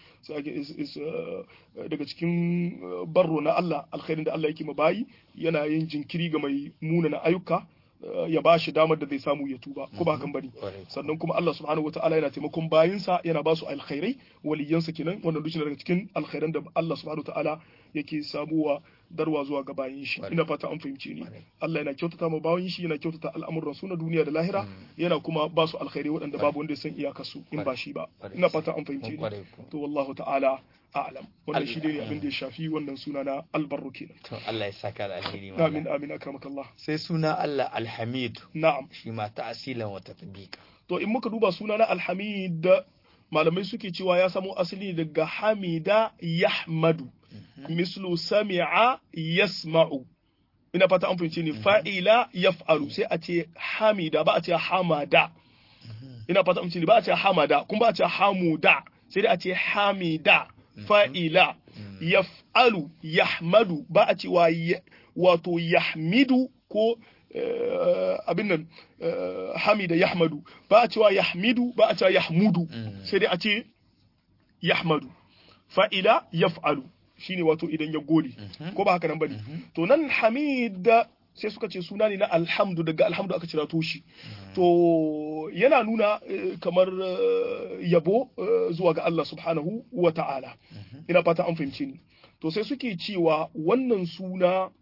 daga cikin barro na Allah alkhairin da Allah yake ma bayi yana yin jinkiri ga mai munana ayyuka ya ba shi damar da zai samu ya tuba ko ba kan bane sannan kuma Allah subhanahu wataala yana taimakon bayinsa yana ba su alkhairai waliyansa kenan wannan duk daga cikin alkhairan da Allah subhanahu wataala yake samuwa darwa zuwa ga bayin shi ina fata an fahimce ni Allah yana kyautata ma bayin shi yana kyautata al'amuran su na duniya da lahira yana kuma ba su alkhairai waɗanda babu wanda ya san iyakar su in ba shi ba ina fata an fahimce ni to wallahu ta'ala a'lam wannan shi ne abin da ya shafi wannan suna na albarru kenan to Allah ya saka da alheri amin amin akramakallah sai suna Allah alhamid na'am shi ma ta'asilan wa tatbiqa to in muka duba suna na alhamid malamai suke cewa ya samo asali daga hamida yahmadu mislu sami'a yasma'u ina fata an fahimce ni fa'ila yaf'alu sai a ce hamida ba a ce hamada ina fata an fahimce ni ba a ce hamada kuma ba a ce hamuda sai dai a ce hamida fa'ila yaf'alu yahmadu ba a cewa wato yahmidu ko abin nan hamida yahmadu ba a cewa yahmidu ba a cewa yahmudu sai dai a ce yahmadu fa'ila yaf'alu shine wato idan ya gode ko ba haka nan bane to nan hamid sai suka ce suna ne na alhamdu daga alhamdu aka cira toshi to yana nuna kamar yabo zuwa ga Allah subhanahu wa ta'ala ina fata an fahimce ni to sai suke cewa wannan suna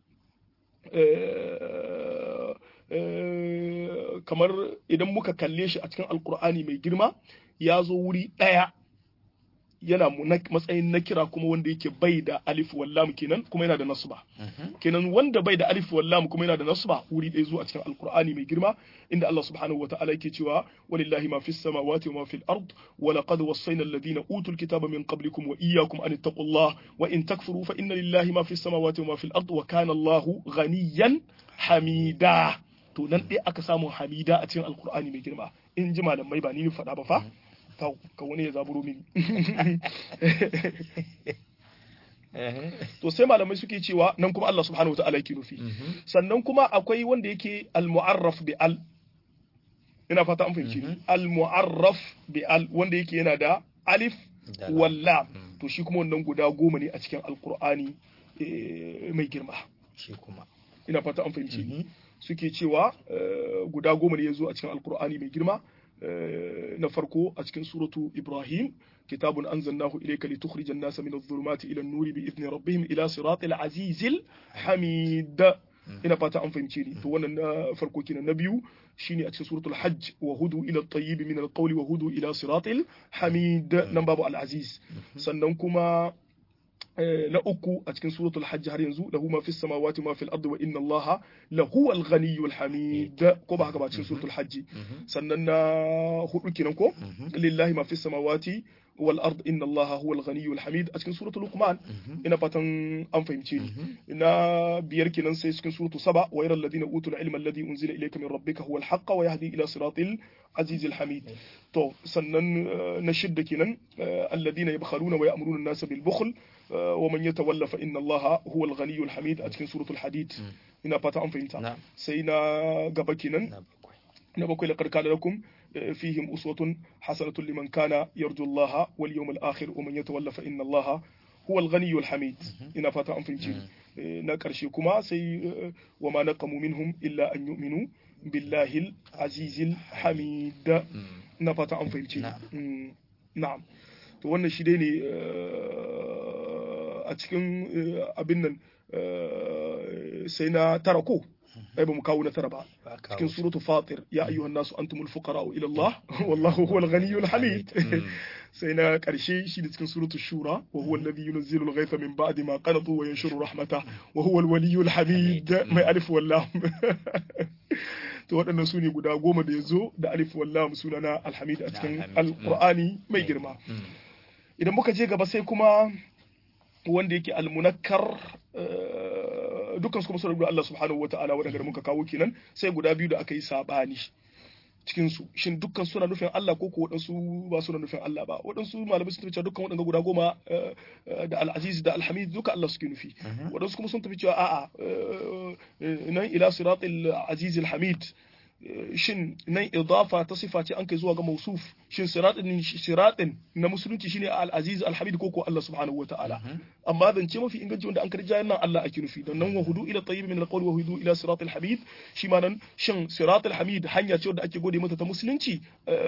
kamar idan muka kalle shi a cikin alkur'ani mai girma ya zo wuri ɗaya yana matsayin na kira kuma wanda yake bai da alif wallam kenan kuma yana da nasba kenan wanda bai da alif wallam kuma yana da nasba wuri ɗaya zuwa cikin alkur'ani mai girma inda Allah subhanahu wataala yake cewa walillahi ma fis samawati wa ma fil ard wa laqad wassayna alladhina utul kitaba min qablikum wa iyyakum an ittaqullah wa in takfuru fa inna lillahi ma fis samawati wa ma fil ard wa kana Allahu ghaniyan hamida to nan ɗaya aka samu hamida a cikin alkur'ani mai girma in ji malamai ba ni faɗa ba fa ka wani ya zaburo mini to sai malamai suke cewa nan kuma Allah subhanahu wataala yake nufi sannan kuma akwai wanda yake al-mu'arraf bi al ina fata an fahimci al-mu'arraf bi al wanda yake yana da alif walla to shi kuma wannan guda goma ne a cikin alqur'ani mai girma shi kuma ina fata an fahimci suke cewa guda goma ne ya zo a cikin alqur'ani mai girma na farko a cikin suratu Ibrahim kitabun anzalnahu ilayka litukhrijan nasa min adh-dhulumati ila an-nuri bi idni rabbihim ila siratil azizil hamid ina fata an fahimce ni to wannan na farko kenan na biyu shine a cikin suratul hajj wa hudu ila at-tayyib min al-qawli wa hudu ila siratil hamid nan babu al-aziz sannan kuma na uku a cikin suratul hajj har yanzu lahu ma fis samawati ma fil ardi wa inna allaha lahu al ghaniyyul hamid ko ba haka ba cikin suratul hajj sannan na hudu kenan ko lillahi ma fis samawati wal ard inna allaha huwa al ghaniyyul hamid a cikin suratul luqman ina fatan an fahimce ni na biyar kenan sai cikin suratul saba wa yara alladhina utul ilma alladhi unzila ilayka min rabbika huwa al haqq wa yahdi ila siratil azizil hamid to sannan na shidda kenan alladhina yabkhaluna wa ya'muruna an-nasa bil bukhl wa man yatawalla fa inna Allah huwa al-ghaniyyul hamid a cikin suratul hadid ina fata an fahimta sai na gaba kenan na bakwai laqad kana lakum fihim uswatun hasanatun liman kana yarju Allah wal yawmal akhir wa man yatawalla fa inna Allah huwa al-ghaniyyul hamid ina fata an fahimci na karshe kuma sai wa ma naqamu minhum illa an yu'minu billahi al-azizil hamid na fata an fahimci na'am to wannan shi dai ne a cikin abin nan sai na tara ko ai ba mu kawo na tara ba cikin suratu fatir ya ayyuhan nasu antumul fuqara ila Allah wallahu huwal ghaniyyul hamid sai na karshe shi da cikin suratu shura wa huwa alladhi yunzilu al-ghaytha min ba'di ma qanatu wa yanshuru rahmata wa huwa al-waliyyul hamid mai alif wallam to waɗannan su ne guda goma da ya zo da alif wallam sunana alhamid a cikin alqur'ani mai girma idan muka je gaba sai kuma wanda yake almunakkar dukkan su kuma sun Allah subhanahu wataala wanda muka kawo kenan sai guda biyu da aka yi sabani cikin su shin dukkan suna nufin Allah ko ko waɗansu ba suna nufin Allah ba waɗansu malamai sun tafi cewa dukkan waɗanda guda goma da al-aziz da al-hamid duka Allah suke nufi waɗansu kuma sun tafi cewa a'a nan ila siratil aziz al-hamid shin nan idafa ta sifa ce an kai zuwa ga mausuf shin siratin siratin na musulunci shine al-aziz al-hamid ko ko Allah subhanahu wataala amma zance mafi inganci wanda an karja nan Allah ake nufi dan nan wa hudu ila tayyib min al-qawl wa hudu ila sirat al-hamid shi ma nan shin sirat al-hamid hanya ce wanda ake gode mata ta musulunci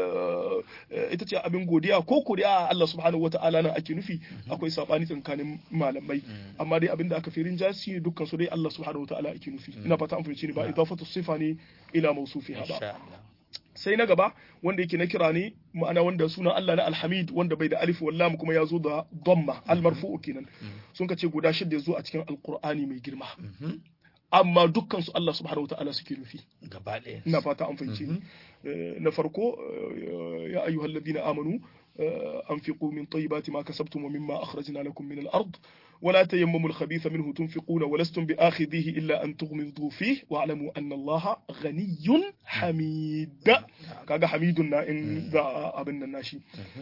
ita ce abin godiya ko ko da Allah subhanahu wataala nan ake nufi akwai sabani tsakanin malamai amma dai abin da aka firin jasi dukkan su dai Allah subhanahu wataala ake nufi ina fata an fahimci ni ba idafatu sifa ne ila mausufiha ba sai na gaba wanda yake na kira ne ma'ana wanda sunan Allah na alhamid wanda bai da alif wallam kuma ya zo da dhamma almarfu'u kenan sun ka ce guda shida ya zo a cikin alqur'ani mai girma amma dukkan su Allah subhanahu wataala suke nufi gaba ɗaya ina fata an fahimce ni na farko ya ayyuhal ladina amanu anfiqu min tayyibati ma kasabtum wa mimma akhrajna lakum min al-ard ولا تيمموا الخبيث منه تنفقون ولستم بآخذيه إلا أن تغمضوا فيه واعلموا أن الله غني حميد كاغا حميدنا إن ذا أبن الناشي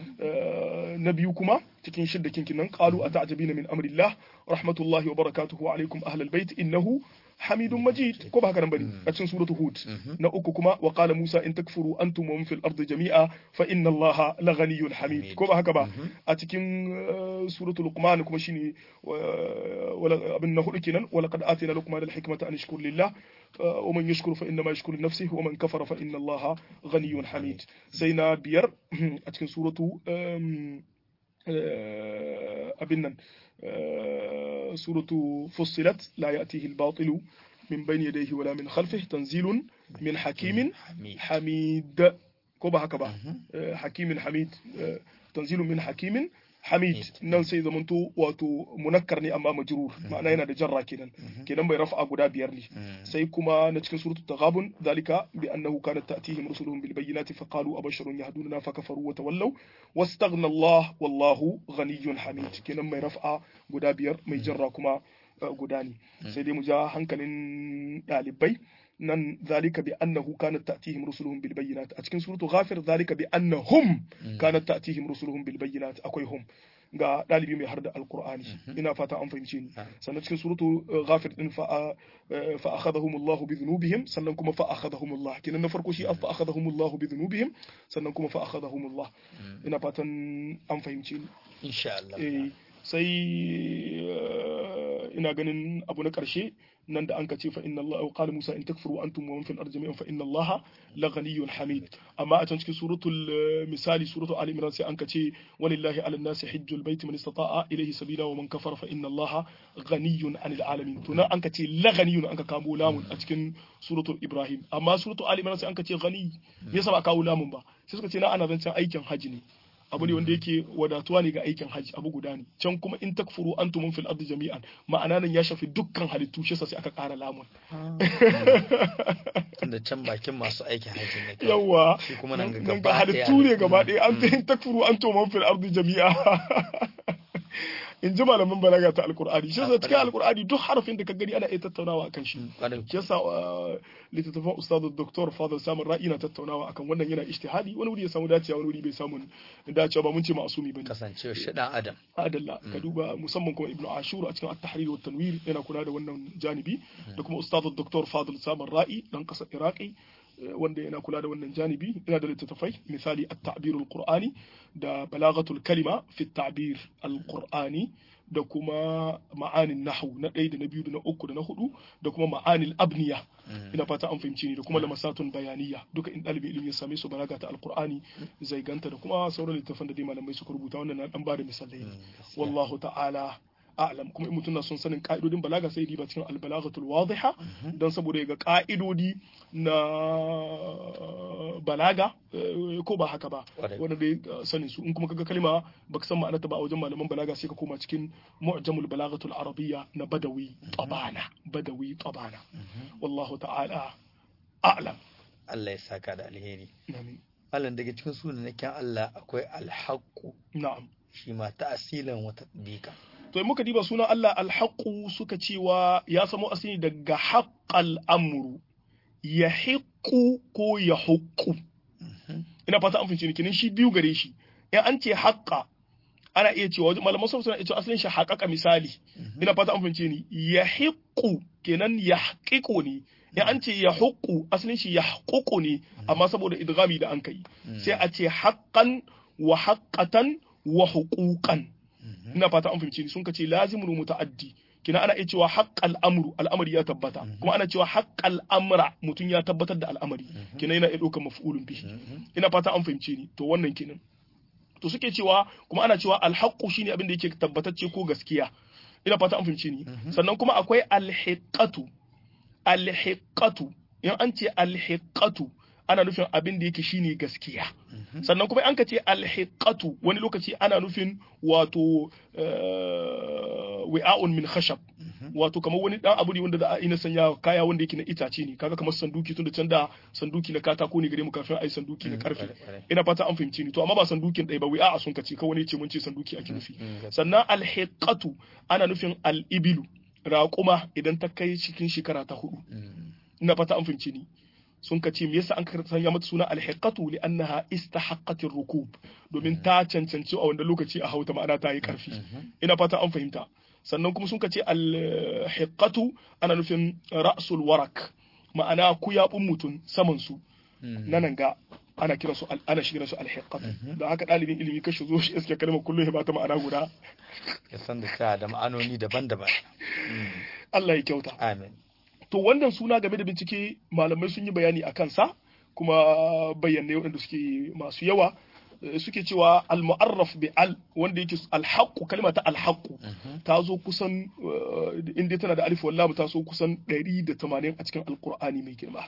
نبيكما تكين شدة كين قالوا أتعجبين من أمر الله رحمة الله وبركاته عليكم أهل البيت إنه حميد مجيد كما هكذا بني أتشن سورة هود نأككما وقال موسى إن تكفروا أنتم ومن في الأرض جميعا فإن الله لغني حميد كما هكذا أتكين سورة لقمان كما شيني ولا أبن نهر ولقد آتينا لقمان الحكمة أن يشكر لله ومن يشكر فإنما يشكر لنفسه ومن كفر فإن الله غني حميد سينا بير أتكين سورة أبنن سورة فصلت لا يأتيه الباطل من بين يديه ولا من خلفه تنزيل من حكيم حميد كوبا هكذا حكيم حميد تنزيل من حكيم Hamid nan sai zamanto wato munakkar ne amma majrur ma'ana yana da jarra kenan kenan bai rafa guda biyar ne sai kuma na cikin suratul taghabun zalika bi annahu kanat ta'tihim rusuluhum bil bayyinati fa qalu abasharun yahdununa fa kafaru wa tawallaw wastaghna Allah wallahu ghaniyyun hamid kenan mai rafa guda biyar mai jarra kuma guda ne sai dai mu ja hankalin dalibai nan zalika bi annahu kanat ta'tihim rusuluhum bil bayyinat a cikin suratu ghafir zalika bi annahum kanat ta'tihim rusuluhum bil bayyinat akwai hum ga dalibi mai harda alqur'ani ina fata an fahimce ni sannan cikin suratu ghafir din fa fa akhadhahum Allah bi dhunubihim sannan kuma fa akhadhahum Allah kinan na farko shi fa akhadhahum Allah bi dhunubihim sannan kuma fa akhadhahum Allah ina fatan an fahimce ni insha Allah sai ina ganin abu na ƙarshe nan da an ka ce fa inna Allah qala Musa in takfuru antum wa man fil ardi jami'an fa inna Allah la ghaniyyun hamid amma a can cikin suratul misali suratul ali imran sai an ka ce walillahi ala nasi hajjul baiti man istata'a ilayhi sabila wa man kafara fa inna Allah ghaniyyun anil alamin to nan an ka ce la ghaniyyun an ka kamo lamun a cikin suratul ibrahim amma suratul ali imran sai an ka ce ghani me yasa ba kawo lamun ba sai suka ce na ana zancen aikin haji ne abu ne wanda yake wadatuwa ne ga aikin hajji abu guda ne can kuma in takfuru antum fil ardi jami'an ma'ana nan ya shafi dukkan halittu shi sai aka ƙara lamun tunda can bakin masu aikin hajji ne yawa shi kuma nan ga nan ga halittu ne gaba ɗaya an in takfuru antum fil ardi jami'a in ji malaman balaga ta alkur'ani shi yasa cikin alkur'ani duk harafin da ka gani ana iya tattaunawa akan shi shi yasa littattafan ustadu doktor fadl samun ra'i na tattaunawa akan wannan yana ijtihadi wani wuri ya samu dacewa wani wuri bai samu dacewa ba mun ce ma'asumi bane kasancewa shi dan adam adalla ka duba musamman kuma ibnu ashur a cikin at-tahrir wa tanwir yana kula da wannan janibi da kuma ustadu doktor fadl samun ra'i dan kasar iraqi wanda yana kula da wannan janibi yana da littattafai misali at-ta'bir al-qur'ani da balaghatul kalima fi at-ta'bir al-qur'ani da kuma ma'anin nahwu na ɗaya da na biyu da na uku da na hudu da kuma ma'anil abniya ina fata an fahimci ni da kuma lamasatun bayaniya duka in ɗalibin ilimi ya same su balaga ta alqur'ani zai ganta da kuma sauran littattafan da dai malamai suka rubuta wannan na dan bada misalai wallahu ta'ala a'lam kuma in mutum na son sanin ka'idodin balaga sai riba cikin albalaghatul wadiha don saboda ya ga ka'idodi na balaga ko ba haka ba wanda dai sanin su in kuma kaga kalma baka san ma'anarta ba a wajen malaman balaga sai ka koma cikin mu'jamul balaghatul arabiyya na badawi tabana badawi tabana wallahu ta'ala a'lam Allah ya saka da alheri amin Allah daga cikin sunan Allah akwai alhaqqu na'am shi ma ta'asilan wata dika to in muka diba sunan Allah alhaqu suka cewa ya samo asali daga haqqal amru ya hiqqu ko ya huqqu ina fata an fahimci ni kenan shi biyu gare shi in an ce haqqa ana iya cewa malaman sun suna cewa asalin shi haƙaƙa misali ina fata an fahimce ni ya hiqqu kenan ya haƙiƙo ne in an ce ya huqqu asalin shi ya haƙuƙu ne amma saboda idgami da an kai sai a ce haqqan wa haqqatan wa huquqan ina fata an fahimci ni sun kace lazimul muta'addi kina ana iya cewa haqqal amru al'amari ya tabbata kuma ana cewa haqqal amra mutum ya tabbatar da al'amari kina yana iya ɗaukar maf'ulun bihi ina fata an fahimci ni to wannan kenan to suke cewa kuma ana cewa alhaqqu shine abin da yake tabbatacce ko gaskiya ina fata an fahimci ni sannan kuma akwai alhiqatu alhiqatu in an ce alhiqatu ana nufin abin da yake shine gaskiya sannan kuma an ka ce alhiqatu wani lokaci ana nufin wato wi'a'un min khashab wato kamar wani dan abu ne wanda za a ina sanya kaya wanda yake na itace ne kaga kamar sanduki tunda can da sanduki na katako ne gare mu kafin ai sanduki na karfe ina fata an fahimci ni to amma ba sandukin ɗaya ba wi'a sun kace kawai ne ce mun ce sanduki ake nufi sannan alhiqatu ana nufin al-ibilu raƙuma idan ta kai cikin shekara ta hudu ina fata an fahimci ni sun ka ce me yasa an sanya mata suna alhiqatu li annaha istahaqqat rukub domin ta cancanci a wanda lokaci a hauta ma'ana ta yi karfi ina fata an fahimta sannan kuma sun ka ce alhiqatu ana nufin ra'sul warak ma'ana kuyabun mutum saman su nan ga ana kira su ana shigira su alhiqatu da haka dalibin ilimi kashi zo shi iske kalmar kullum ya bata ma'ana guda ya san da ta da ma'anoni daban-daban Allah ya kyauta amin to wannan suna game da bincike malamai sun yi bayani a kansa kuma bayanai waɗanda suke masu yawa suke cewa al-mu'arraf bi al wanda yake al-haqqu kalma ta al-haqqu ta zo kusan inda tana da alif wallahu ta so kusan 180 a cikin alqur'ani mai girma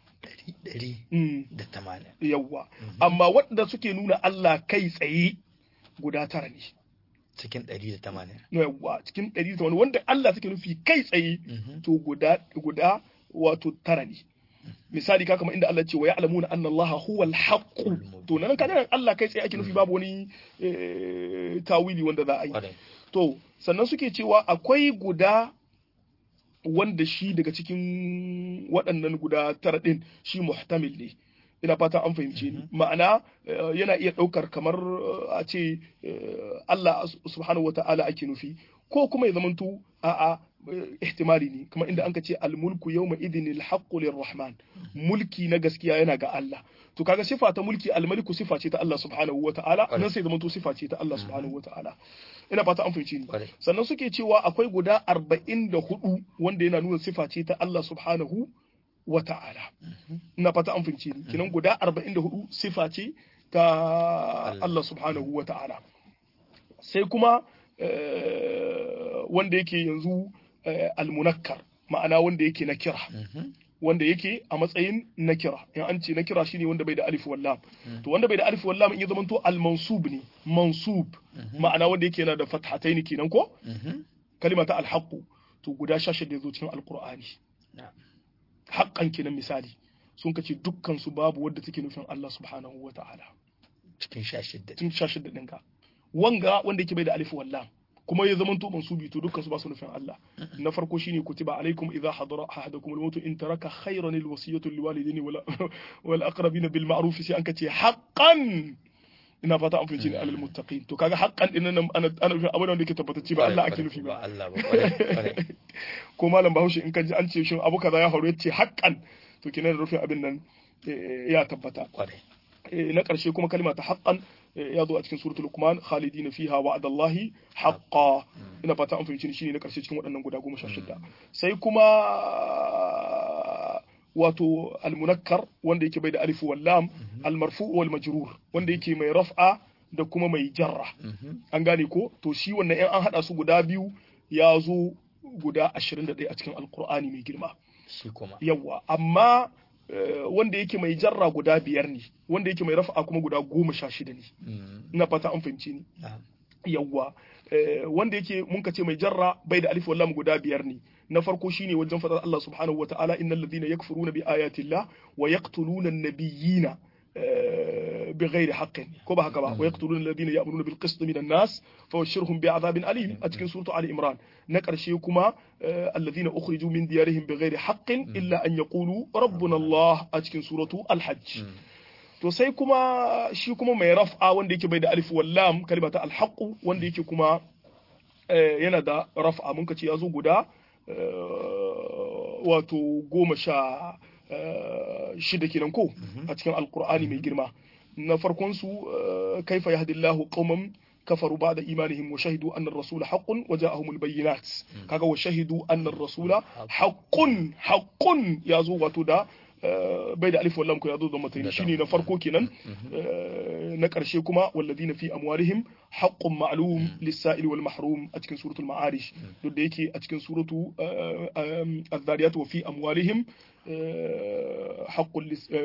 da tamanin yawa amma waɗanda suke nuna Allah kai tsaye guda tara ne cikin ɗari da tamanin yawa cikin ɗari da tamanin wanda Allah suke nufi kai tsaye to guda guda wato tara ne misali ka kama inda Allah ce wa ya'lamuna anna Allah huwa al-haqq to nan kana Allah kai tsaye ake nufi babu wani tawili wanda za a yi to sannan suke cewa akwai guda wanda shi daga cikin waɗannan guda tara ɗin shi muhtamil ne ina fata an fahimce ni ma'ana yana iya ɗaukar kamar a ce Allah subhanahu wa ta'ala ake nufi ko kuma ya zamanto a'a ihtimali ne kamar inda anka ce al-mulku yawma idin al-haqqu lirrahman mulki na gaskiya yana ga Allah to kaga sifa ta mulki al-maliku sifa ce ta Allah subhanahu wa ta'ala nan sai zamanto sifa ce ta Allah subhanahu wa ta'ala ina fata an fahimce ni sannan suke cewa akwai guda 44 wanda yana nuna sifa ce ta Allah subhanahu wa ta'ala ina fata an fahimce ni kinan guda 44 sifa ce ta Allah subhanahu wa ta'ala sai kuma wanda yake yanzu almunakkar ma'ana wanda yake na kira wanda yake a matsayin na kira in an ce na kira shine wanda bai da alif wallam to wanda bai da alif wallam in ya zama to al-mansub ne mansub ma'ana wanda yake yana da fathataini kenan ko kalima ta al to guda shashi da yazo cikin alqur'ani haqqan kenan misali sun kace dukkan su babu wanda take nufin Allah subhanahu wa ta'ala cikin shashidda cikin shashidda ɗinka wanga wanda yake bai da alif wallam kuma ya zama to mansubi to dukkan su ba su nufin Allah na farko shine kutiba alaikum idza hadara ahadakum al-maut in taraka khayran al-wasiyatu liwalidayni wal wal aqrabin bil ma'ruf sai an kace haqqan ina fata an fice ne alal muttaqin to kaga haqqan din nan ana ana nufin abin da yake tabbatacce ba Allah ake nufi ba Allah ba kware ko malam Bahaushe in ka ji an ce shin abu kaza ya faru yace haqqan to kenan da rufin abin nan ya tabbata kware na ƙarshe kuma kalma ta haqqan ya zo a cikin suratul luqman khalidina fiha wa'adallahi haqqan ina fata an fahimci shine na ƙarshe cikin waɗannan guda goma sha shida sai kuma wato almunakkar wanda yake bai da alif wal lam almarfu wal majrur wanda yake mai raf'a da kuma mai jarra an gane ko to shi wannan in an hada su guda biyu ya zo guda 21 a cikin alqur'ani mai girma shi kuma yawa amma wanda yake mai jarra guda biyar ne wanda yake mai rafa'a kuma guda goma sha shida ne ina fata an fahimci ni yawwa wanda yake mun ka ce mai jarra bai da alif wallam guda biyar ne na farko shine wajen fadar Allah subhanahu wataala innal ladhina yakfuruna bi ayati llah wa yaqtuluna an-nabiyyina بغير حق كما هكذا ويقتلون الذين يأمرون بالقسط من الناس فبشرهم بعذاب أليم أتكن سورة علي إمران نكر شيكما الذين أخرجوا من ديارهم بغير حق إلا أن يقولوا ربنا الله أتكن سورة الحج to sai kuma shi kuma mai raf'a wanda yake bai da alif wallam kalimata alhaqu wanda yake kuma yana da raf'a mun kace ya zo guda wato goma sha shida kenan ko a cikin alkur'ani mai girma na farkon su kaifa yahdillahu qauman kafaru ba'da imanihim wa shahidu anna ar-rasula haqqun wa ja'ahum al-bayyinat kaga wa shahidu anna ar-rasula haqqun haqqun yazo wato da bai da alif wallam ko yazo da matayi shine na farko kenan na karshe kuma walladina fi amwalihim haqqun ma'lum lis-sa'il wal mahrum a cikin suratul ma'arij duk da yake a cikin suratu az-zariyat wa fi amwalihim حق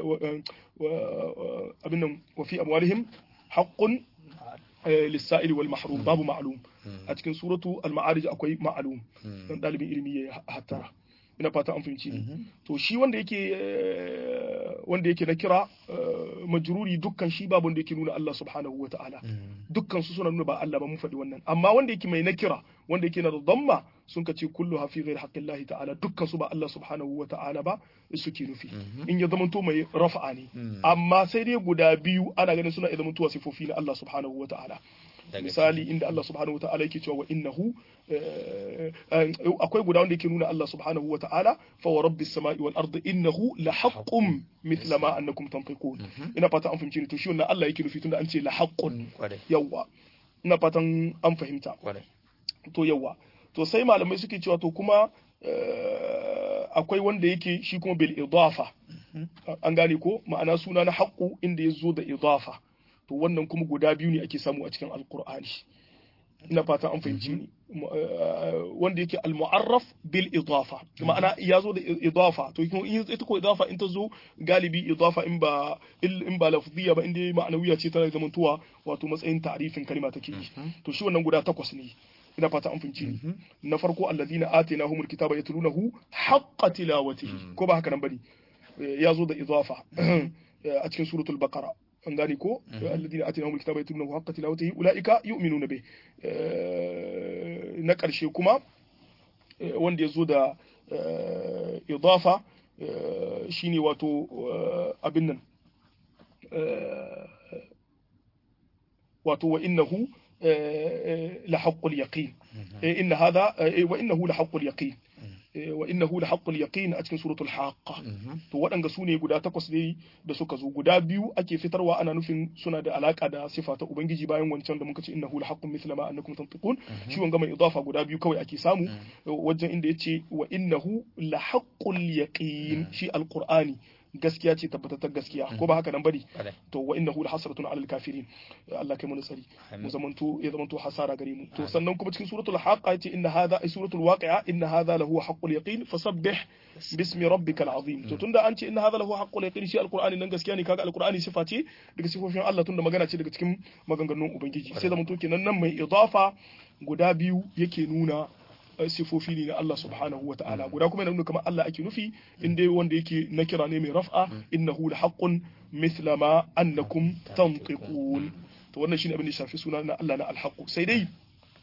أبنهم وفي أموالهم حق للسائل والمحروم باب معلوم أتكن سورة المعارج أكوي معلوم ɗalibin ilimi ya hattara ina fata an fahimci ni to shi wanda yake wanda yake na kira majruri dukkan shi babu wanda yake nuna Allah subhanahu wa ta'ala dukkan su suna nuna ba Allah ba mun faɗi wannan amma wanda yake mai na kira wanda yake na da dhamma sun ka ce kullu hafi ghairi haqqillahi ta'ala dukkan su ba Allah subhanahu wa ta'ala ba suke nufi in ya zamanto mai rafa'a ne amma sai dai guda biyu ana ganin suna iya zamantowa sifofi na Allah subhanahu wa ta'ala misali inda Allah subhanahu wata'ala yake cewa wa innahu akwai guda wanda yake nuna Allah subhanahu wata'ala fa wa rabbis samai wal ardi innahu la haqqun mithla ma annakum tanfiqun ina fata an fahimci ni to shi wannan Allah yake nufi tunda an ce la haqqun yawa ina fatan an fahimta to yawa to sai malamai suke cewa to kuma akwai wanda yake shi kuma bil idafa an gane ko ma'ana suna na haqqu inda ya zo da idafa to wannan kuma guda biyu ne ake samu a cikin alkur'ani ina fata an fahimci ni wanda yake al-mu'arraf bil idafa ma'ana ya zo da idafa to ita ko idafa in ta zo galibi idafa in ba in ba lafziya ba inda ma'anawiya ce tana zamantowa wato matsayin ta'rifin kalma take yi to shi wannan guda takwas ne ina fata an fahimci ni na farko alladhina atainahumul kitaba yatlunahu haqqa tilawatihi ko ba haka nan bane ya zo da idafa a cikin suratul baqara an gane ko alladina atinahum alkitaba yatluna haqqa tilawatihi ulaika yu'minuna bih na karshe kuma wanda yazo da idafa shine wato abin nan wato wa innahu la haqqul yaqin inna hadha wa innahu la haqqul yaqin wa innahu la haqqul yaqin a cikin suratul haqqa to waɗanga su ne guda takwas ne da suka zo guda biyu ake fitarwa ana nufin suna da alaka da sifa ta ubangiji bayan wancan da muka ce innahu la haqqun mithla ma annakum tantiqun shi wanga mai idafa guda biyu kawai ake samu wajen inda yace wa innahu la haqqul yaqin shi alqur'ani gaskiya ce tabbatattar gaskiya ko ba haka nan bane to wa innahu la hasratun alal kafirin Allah kai mu nasari mu zamanto ya zamanto hasara gare mu to sannan kuma cikin suratul haqa yace inna hadha ay suratul waqi'a inna hadha lahu haqqul yaqin fasabbih bismi rabbikal azim to tunda an ce inna hadha lahu haqqul yaqin shi alqur'ani nan gaskiya ne kaga alqur'ani sifa ce daga sifofin Allah tunda magana ce daga cikin maganganun ubangiji sai zamanto kenan nan mai idafa guda biyu yake nuna sifofi ne na Allah subhanahu wa ta'ala guda kuma yana nuna kamar Allah ake nufi in dai wanda yake na kira ne mai raf'a innahu la haqqun mithla ma annakum tantiqun to wannan shine abin da shafi suna na Allah na alhaqu sai dai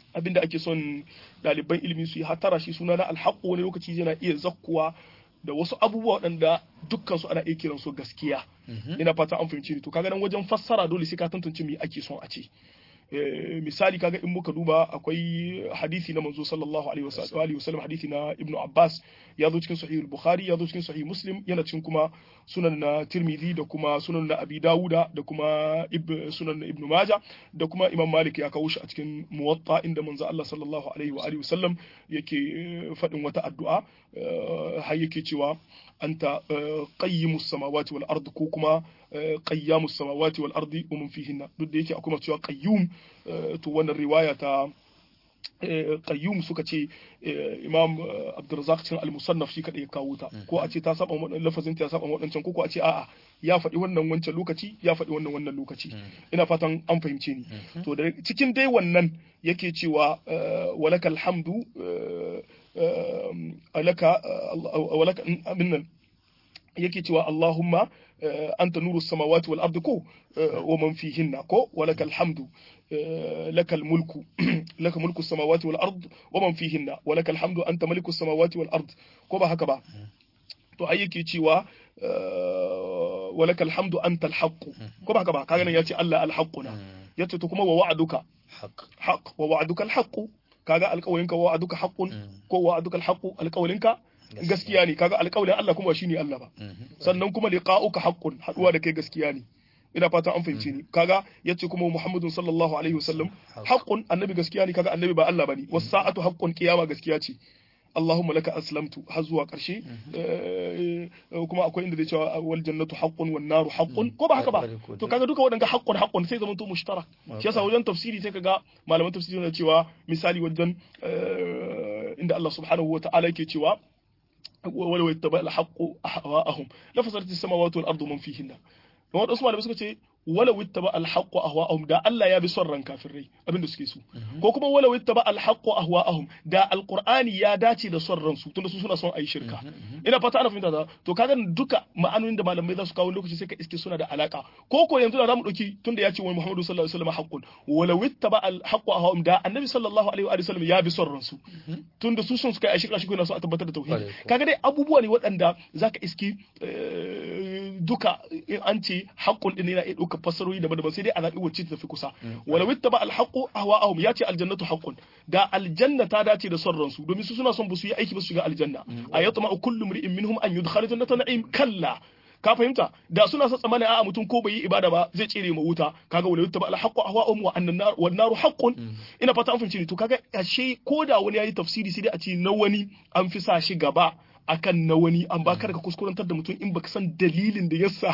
abinda ake son ɗaliban ilimi su yi hatara shi suna na alhaqqu wani lokaci yana iya zakkuwa da wasu abubuwa waɗanda dukkan su ana iya kiran su gaskiya ina fata an fahimci ni to kaga nan wajen fassara dole sai ka tantance me ake son a ce misali kaga in muka duba akwai hadisi na manzo sallallahu alaihi wasallam hadisi na ibnu abbas ya zo cikin sahih bukhari ya zo cikin sahih muslim yana cikin kuma sunan na tirmidhi da kuma sunan na abi dawuda da kuma sunan na ibnu maja da kuma imam malik ya kawo shi a cikin muwatta inda manzo allah sallallahu alaihi wa alihi wasallam yake faɗin wata addu'a har yake cewa anta qayyimus samawati wal ard ko kuma qayyamus samawati wal ardi wa man fihinna duk da yake akwai cewa qayyum to wannan riwaya ta qayyum suka ce imam abdurrazzaq cikin al-musannaf shi kadai ya kawo ta ko a ce ta saba wannan lafazin ta saba wadancan ko ko a ce a'a ya faɗi wannan wancan lokaci ya faɗi wannan wannan lokaci ina fatan an fahimce ni to da cikin dai wannan yake cewa walakal hamdu alaka walaka abin yake cewa Allahumma anta nuru samawati wal ardi ko wa man fihinna ko walaka alhamdu laka almulku laka mulku samawati wal ard wa man fihinna walaka alhamdu anta maliku samawati wal ard ko ba haka ba to ai yake cewa walaka alhamdu anta alhaq ko ba haka ba kaga nan yace Allah alhaquna yace to kuma wa wa'aduka haq wa wa'aduka alhaq kaga alƙawarinka wa wa'aduka haqqun ko wa'aduka alhaq alƙawarinka gaskiya ne kaga alƙawarin Allah kuma shine Allah ba sannan kuma liqa'uka haqqun haduwa da kai gaskiya ne ina fatan an fahimce ni kaga yace kuma Muhammadun sallallahu alaihi wasallam haqqun annabi gaskiya ne kaga annabi ba Allah bane was sa'atu haqqun qiyama gaskiya ce Allahumma laka aslamtu har zuwa ƙarshe kuma akwai inda zai cewa wal jannatu haqqun wan naru haqqun ko ba haka ba to kaga duka waɗanda haqqun haqqun sai zaman to mushtarak shi yasa wajen tafsiri sai kaga malaman tafsiri na cewa misali wajen inda Allah subhanahu wa ta'ala yake cewa ولو اتبع الحق أهواءهم لفسدت السماوات والأرض من فيهن don waɗansu malamai suka ce wala wittaba alhaqqu ahwa'ahum da Allah ya bi son ran kafirai abinda suke so ko kuma wala wittaba alhaqqu ahwa'ahum da alqur'ani ya dace da son ransu tunda su suna son ayi shirka ina fata ana fahimta to kaga duka ma'anonin da malamai za su kawo lokaci sai ka iske suna da alaka ko ko yanzu da zamu dauki tunda ya ce wa Muhammadu sallallahu alaihi wasallam haqqun wala wittaba alhaqqu ahwa'ahum da annabi sallallahu alaihi wa sallam ya bi son ransu tunda su sun suka yi shirka shi ko yana so a tabbatar da tauhidi kaga dai abubuwa ne waɗanda zaka iski duka an ce haqqun din yana iya ɗauka fassarori daban-daban sai dai a zaɓi wacce ta fi kusa wala wittaba alhaqqu ahwa'ahum ya ce aljannatu haqqun da aljanna ta dace da son ransu domin su suna son ba su yi aiki ba su shiga aljanna ayatma kullu mri'in minhum an yudkhala jannata na'im kalla ka fahimta da suna sa tsammanin a'a mutum ko bai yi ibada ba zai tsere ma wuta kaga wala yuttaba alhaqqu ahwa'um wa annan nar wan naru haqqun ina fata an fahimci ni to kaga ashe ko da wani yayi tafsiri sai dai a ce na wani an fi sa shi gaba akan na wani an ba ka kuskurantar da mutum in baka san dalilin da yasa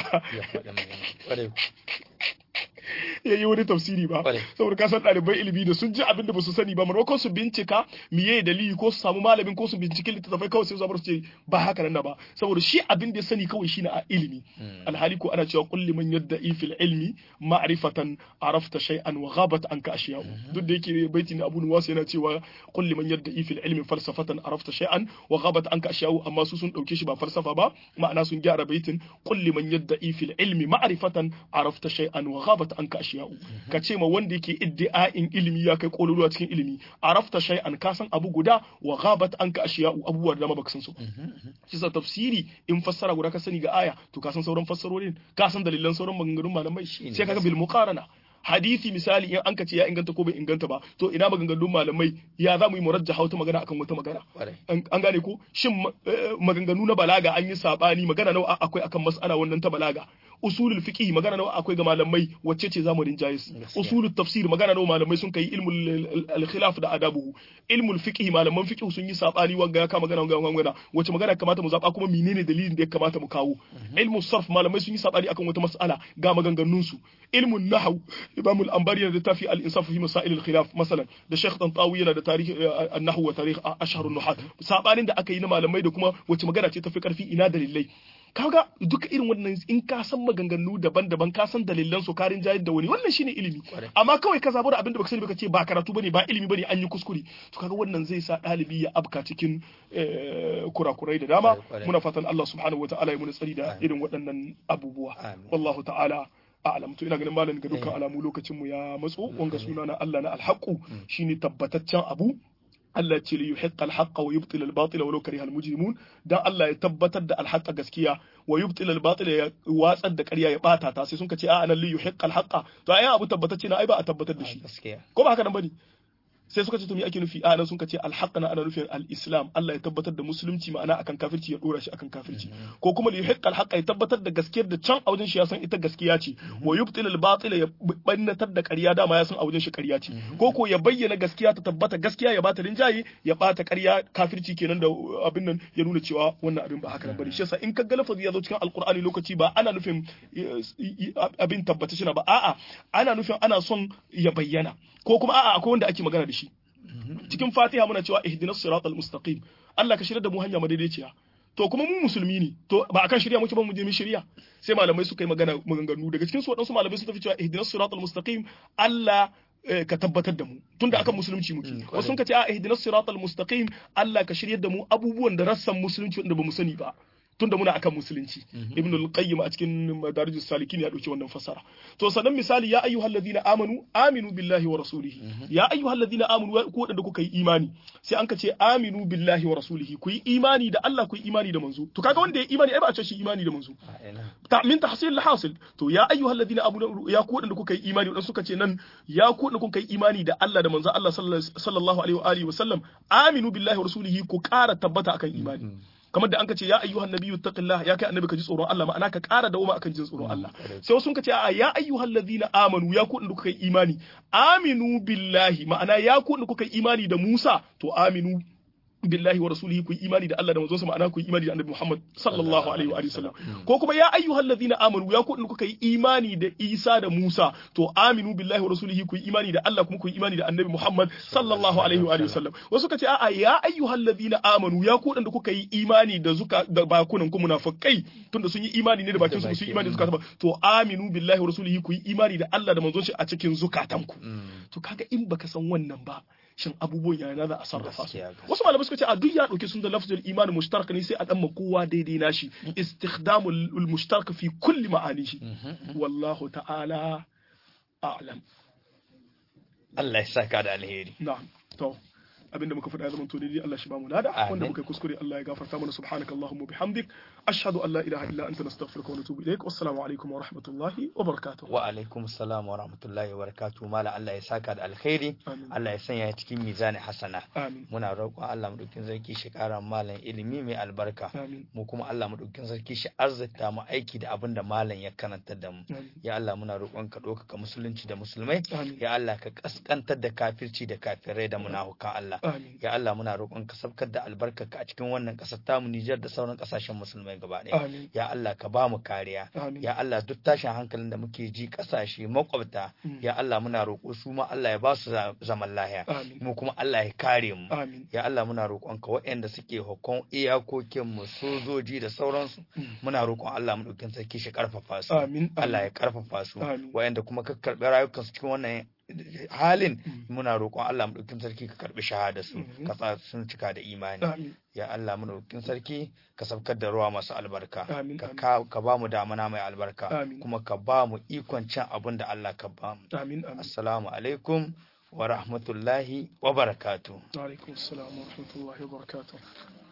ya yi wani tafsiri ba saboda ka san ɗalibai ilimi da sun ji abin da ba su sani ba maimakon su bincika miye dalili ko su samu malamin ko su binciki littattafai kawai sai su zabar su ce ba haka nan ba saboda shi abin da ya sani kawai shine a ilimi alhali ko ana cewa kulli man yadda fil ilmi ma'rifatan arafta shay'an wa ghabat anka ashiya'u duk da yake baiti ne Abu Nuwas yana cewa kulli man yadda fil ilmi falsafatan arafta shay'an wa ghabat anka ashiya'u amma su sun dauke shi ba falsafa ba ma'ana sun gyara baitin kulli man yadda fil ilmi ma'rifatan arafta shay'an wa ghabat anka ashiya'u ka ce ma wanda yake iddi'a'in ilimi ya kai kololuwa cikin ilimi arafta shay'an ka san abu guda wa ghabat anka ashiya'u abubuwa da dama baka san su shi sa tafsiri in fassara guda ka sani ga aya to ka san sauran fassarorin ka san dalilan sauran maganganun malamai sai kaga bil muqarana hadisi misali in an ka ce ya inganta ko bai inganta ba to ina maganganun malamai ya za mu yi murajjaha wata magana akan wata magana an gane ko shin maganganu na balaga an yi sabani magana nawa akwai akan mas'ala wannan ta balaga usulul fiqh magana nawa akwai ga malamai wacce ce zamu rinjaye usulul tafsir magana nawa malamai sun kai ilmul al-khilaf da adabuhu ilmul fiqh malaman fiqh sun yi sabani wanga ya kama magana wanga magana wacce magana kamata mu zaba kuma menene dalilin da ya kamata mu kawo ilmul sarf malamai sun yi sabani akan wata mas'ala ga maganganun su ilmun nahw imam al-anbari yana da tafi al-insaf fi masail al-khilaf masalan da shaykh tantawi yana da tarihi an-nahw wa tarikh ashhar an-nuhat sabanin da aka yi na malamai da kuma wacce magana ce tafi karfi ina dalilai kaga duka irin wannan in ka san maganganu daban-daban ka san dalilan su karin jayar da wani wannan shine ilimi amma kawai ka zabar abin da baka sani baka ce ba karatu bane ba ilimi bane an yi kuskure to kaga wannan zai sa dalibi ya abka cikin kurakurai da dama muna fatan Allah subhanahu wataala ya muna tsari da irin waɗannan abubuwa wallahu ta'ala a'lam to ina ganin malam ga dukkan alamu lokacin mu ya matso wanga suna na Allah na alhaqu shine tabbataccen abu Allah ce li yuhiqqa al-haqqa wa yubtil al-batila walau kariha al-mujrimun dan Allah ya tabbatar da al-haqqa gaskiya wa yubtil al-batila ya watsar da ƙarya ya bata ta sai sun ka ce a anan li yuhiqqa al-haqqa to ai abu tabbatacce na ai ba a tabbatar da shi gaskiya ko ba haka nan bane sai suka ce to me ake nufi a nan sun ce alhaq na ana nufin al-islam Allah ya tabbatar da musulunci ma'ana akan kafirci ya dora shi akan kafirci ko kuma li yuhiqqa al ya tabbatar da gaskiyar da can a wajen shi ya san ita gaskiya ce wa yubtil al-batil ya bannatar da ƙarya dama ya san a wajen shi ƙarya ce ko ko ya bayyana gaskiya ta tabbata gaskiya ya bata rinjaye ya bata ƙarya kafirci kenan da abin nan ya nuna cewa wannan abin ba haka nan bane shi yasa in ka ga lafazi ya zo cikin alqur'ani lokaci ba ana nufin abin tabbata shi ba a'a ana nufin ana son ya bayyana ko kuma a'a akwai wanda ake magana da shi cikin fatiha muna cewa ihdinas siratal mustaqim Allah ka shirya da mu hanya madaidaiciya to kuma mu musulmi ne to ba akan shirya muke ba mu je mu shirya sai malamai suka yi magana maganganu daga cikin su waɗansu malamai suka fi cewa ihdinas siratal mustaqim Allah ka tabbatar da mu tunda akan musulunci muke wasu sun ka ce a ihdinas siratal mustaqim Allah ka shiryar da mu abubuwan da rassan musulunci wanda ba mu sani ba tunda muna akan musulunci ibn al-qayyim a cikin madarijus salikin ya dauki wannan fasara to sannan misali ya ayyuhal ladina amanu aminu billahi wa rasulihi ya ayyuhal ladina amanu ku wadanda kuka yi imani sai an ka ce aminu billahi wa rasulihi ku yi imani da Allah ku yi imani da manzo to kaga wanda ya imani ai ba a ce shi imani da manzo ta min tahsil al-hasil to ya ayyuhal ladina amanu ya ku wadanda kuka yi imani wadanda suka ce nan ya ku wadanda kuka yi imani da Allah da manzo Allah sallallahu alaihi wa alihi wa sallam aminu billahi wa rasulihi ku ƙara tabbata akan imani kamar da an ka ce ya ayyuhan nabiyyu taqillah ya kai annabi ka ji tsoron Allah ma'ana ka ƙara dawoma akan jin tsoron Allah sai wasu ka ce a ya ayyuhal ladina amanu ya ku kuka yi imani aminu billahi ma'ana ya ku kuka yi imani da Musa to aminu billahi wa rasulihi ku imani da Allah da manzonsa ma'ana ku imani da Annabi Muhammad sallallahu alaihi wa sallam ko kuma ya ayyuhal ladina amanu ya ku kuka yi imani da Isa da Musa to aminu billahi wa rasulihi ku imani da Allah kuma ku imani da Annabi Muhammad sallallahu alaihi wa sallam wasu ka ce a'a ya ayyuhal ladina amanu ya ku da kuka yi imani da zuka da bakunan ku munafikai tunda sun yi imani ne da bakin su sun yi imani da zukatan to aminu billahi wa rasulihi ku yi imani da Allah da manzonsa a cikin zukatanku to kaga in baka san wannan ba shin abubuwan yana za a sarrafa su wasu malamai suka ce a duk ya dauke sun da lafzul imani mushtarak ne sai a dan kowa daidai nashi istikhdamul mushtarak fi kulli ma'anihi wallahu ta'ala a'lam Allah ya saka da alheri na'am to abinda muka faɗa zaman to dai Allah shi ba mu nada wanda muka yi kuskure Allah ya gafarta mana subhanakallahumma bihamdik ashhadu an la ilaha illa anta nastaghfiruka wa natubu ilaik wassalamu alaikum wa rahmatullahi wa barakatuh wa alaikum assalam wa rahmatullahi wa barakatuh mala Allah ya saka da alkhairi Allah ya sanya cikin mizani hasana muna roƙon Allah mu dukkin sarki shi ƙara malam ilimi mai albarka mu kuma Allah mu dukkin sarki shi azzata mu aiki da abin da malam ya karanta da mu ya Allah muna roƙon ka ɗaukaka musulunci da musulmai ya Allah ka kaskantar da kafirci da kafirai da munafukan Allah ya Allah muna roƙon ka sabkar da albarkarka a cikin wannan ƙasar tamu Nijar da sauran ƙasashen musulmai gaba ɗaya ya Allah ka ba mu kariya ya Allah duk tashin hankalin da muke ji ƙasashe makwabta ya Allah muna roƙo su ma Allah ya ba su zaman lahiya mu kuma Allah ya kare mu ya Allah muna roƙon ka waɗanda suke hukun iyakokin mu sojoji da sauransu muna roƙon Allah mu ɗaukin sarki shi ƙarfafa su Allah ya ƙarfafa su waɗanda kuma ka karɓi rayukansu cikin wannan halin muna roƙon Allah maɗaukin sarki ka karɓi shahada su ka sa sun cika da imani ya Allah maɗaukin sarki ka sabkar da ruwa masu albarka ka ba mu damana mai albarka kuma ka ba mu ikon cin abin da Allah ka ba mu assalamu alaikum wa rahmatullahi wa barakatuh wa alaikum assalam wa rahmatullahi wa barakatuh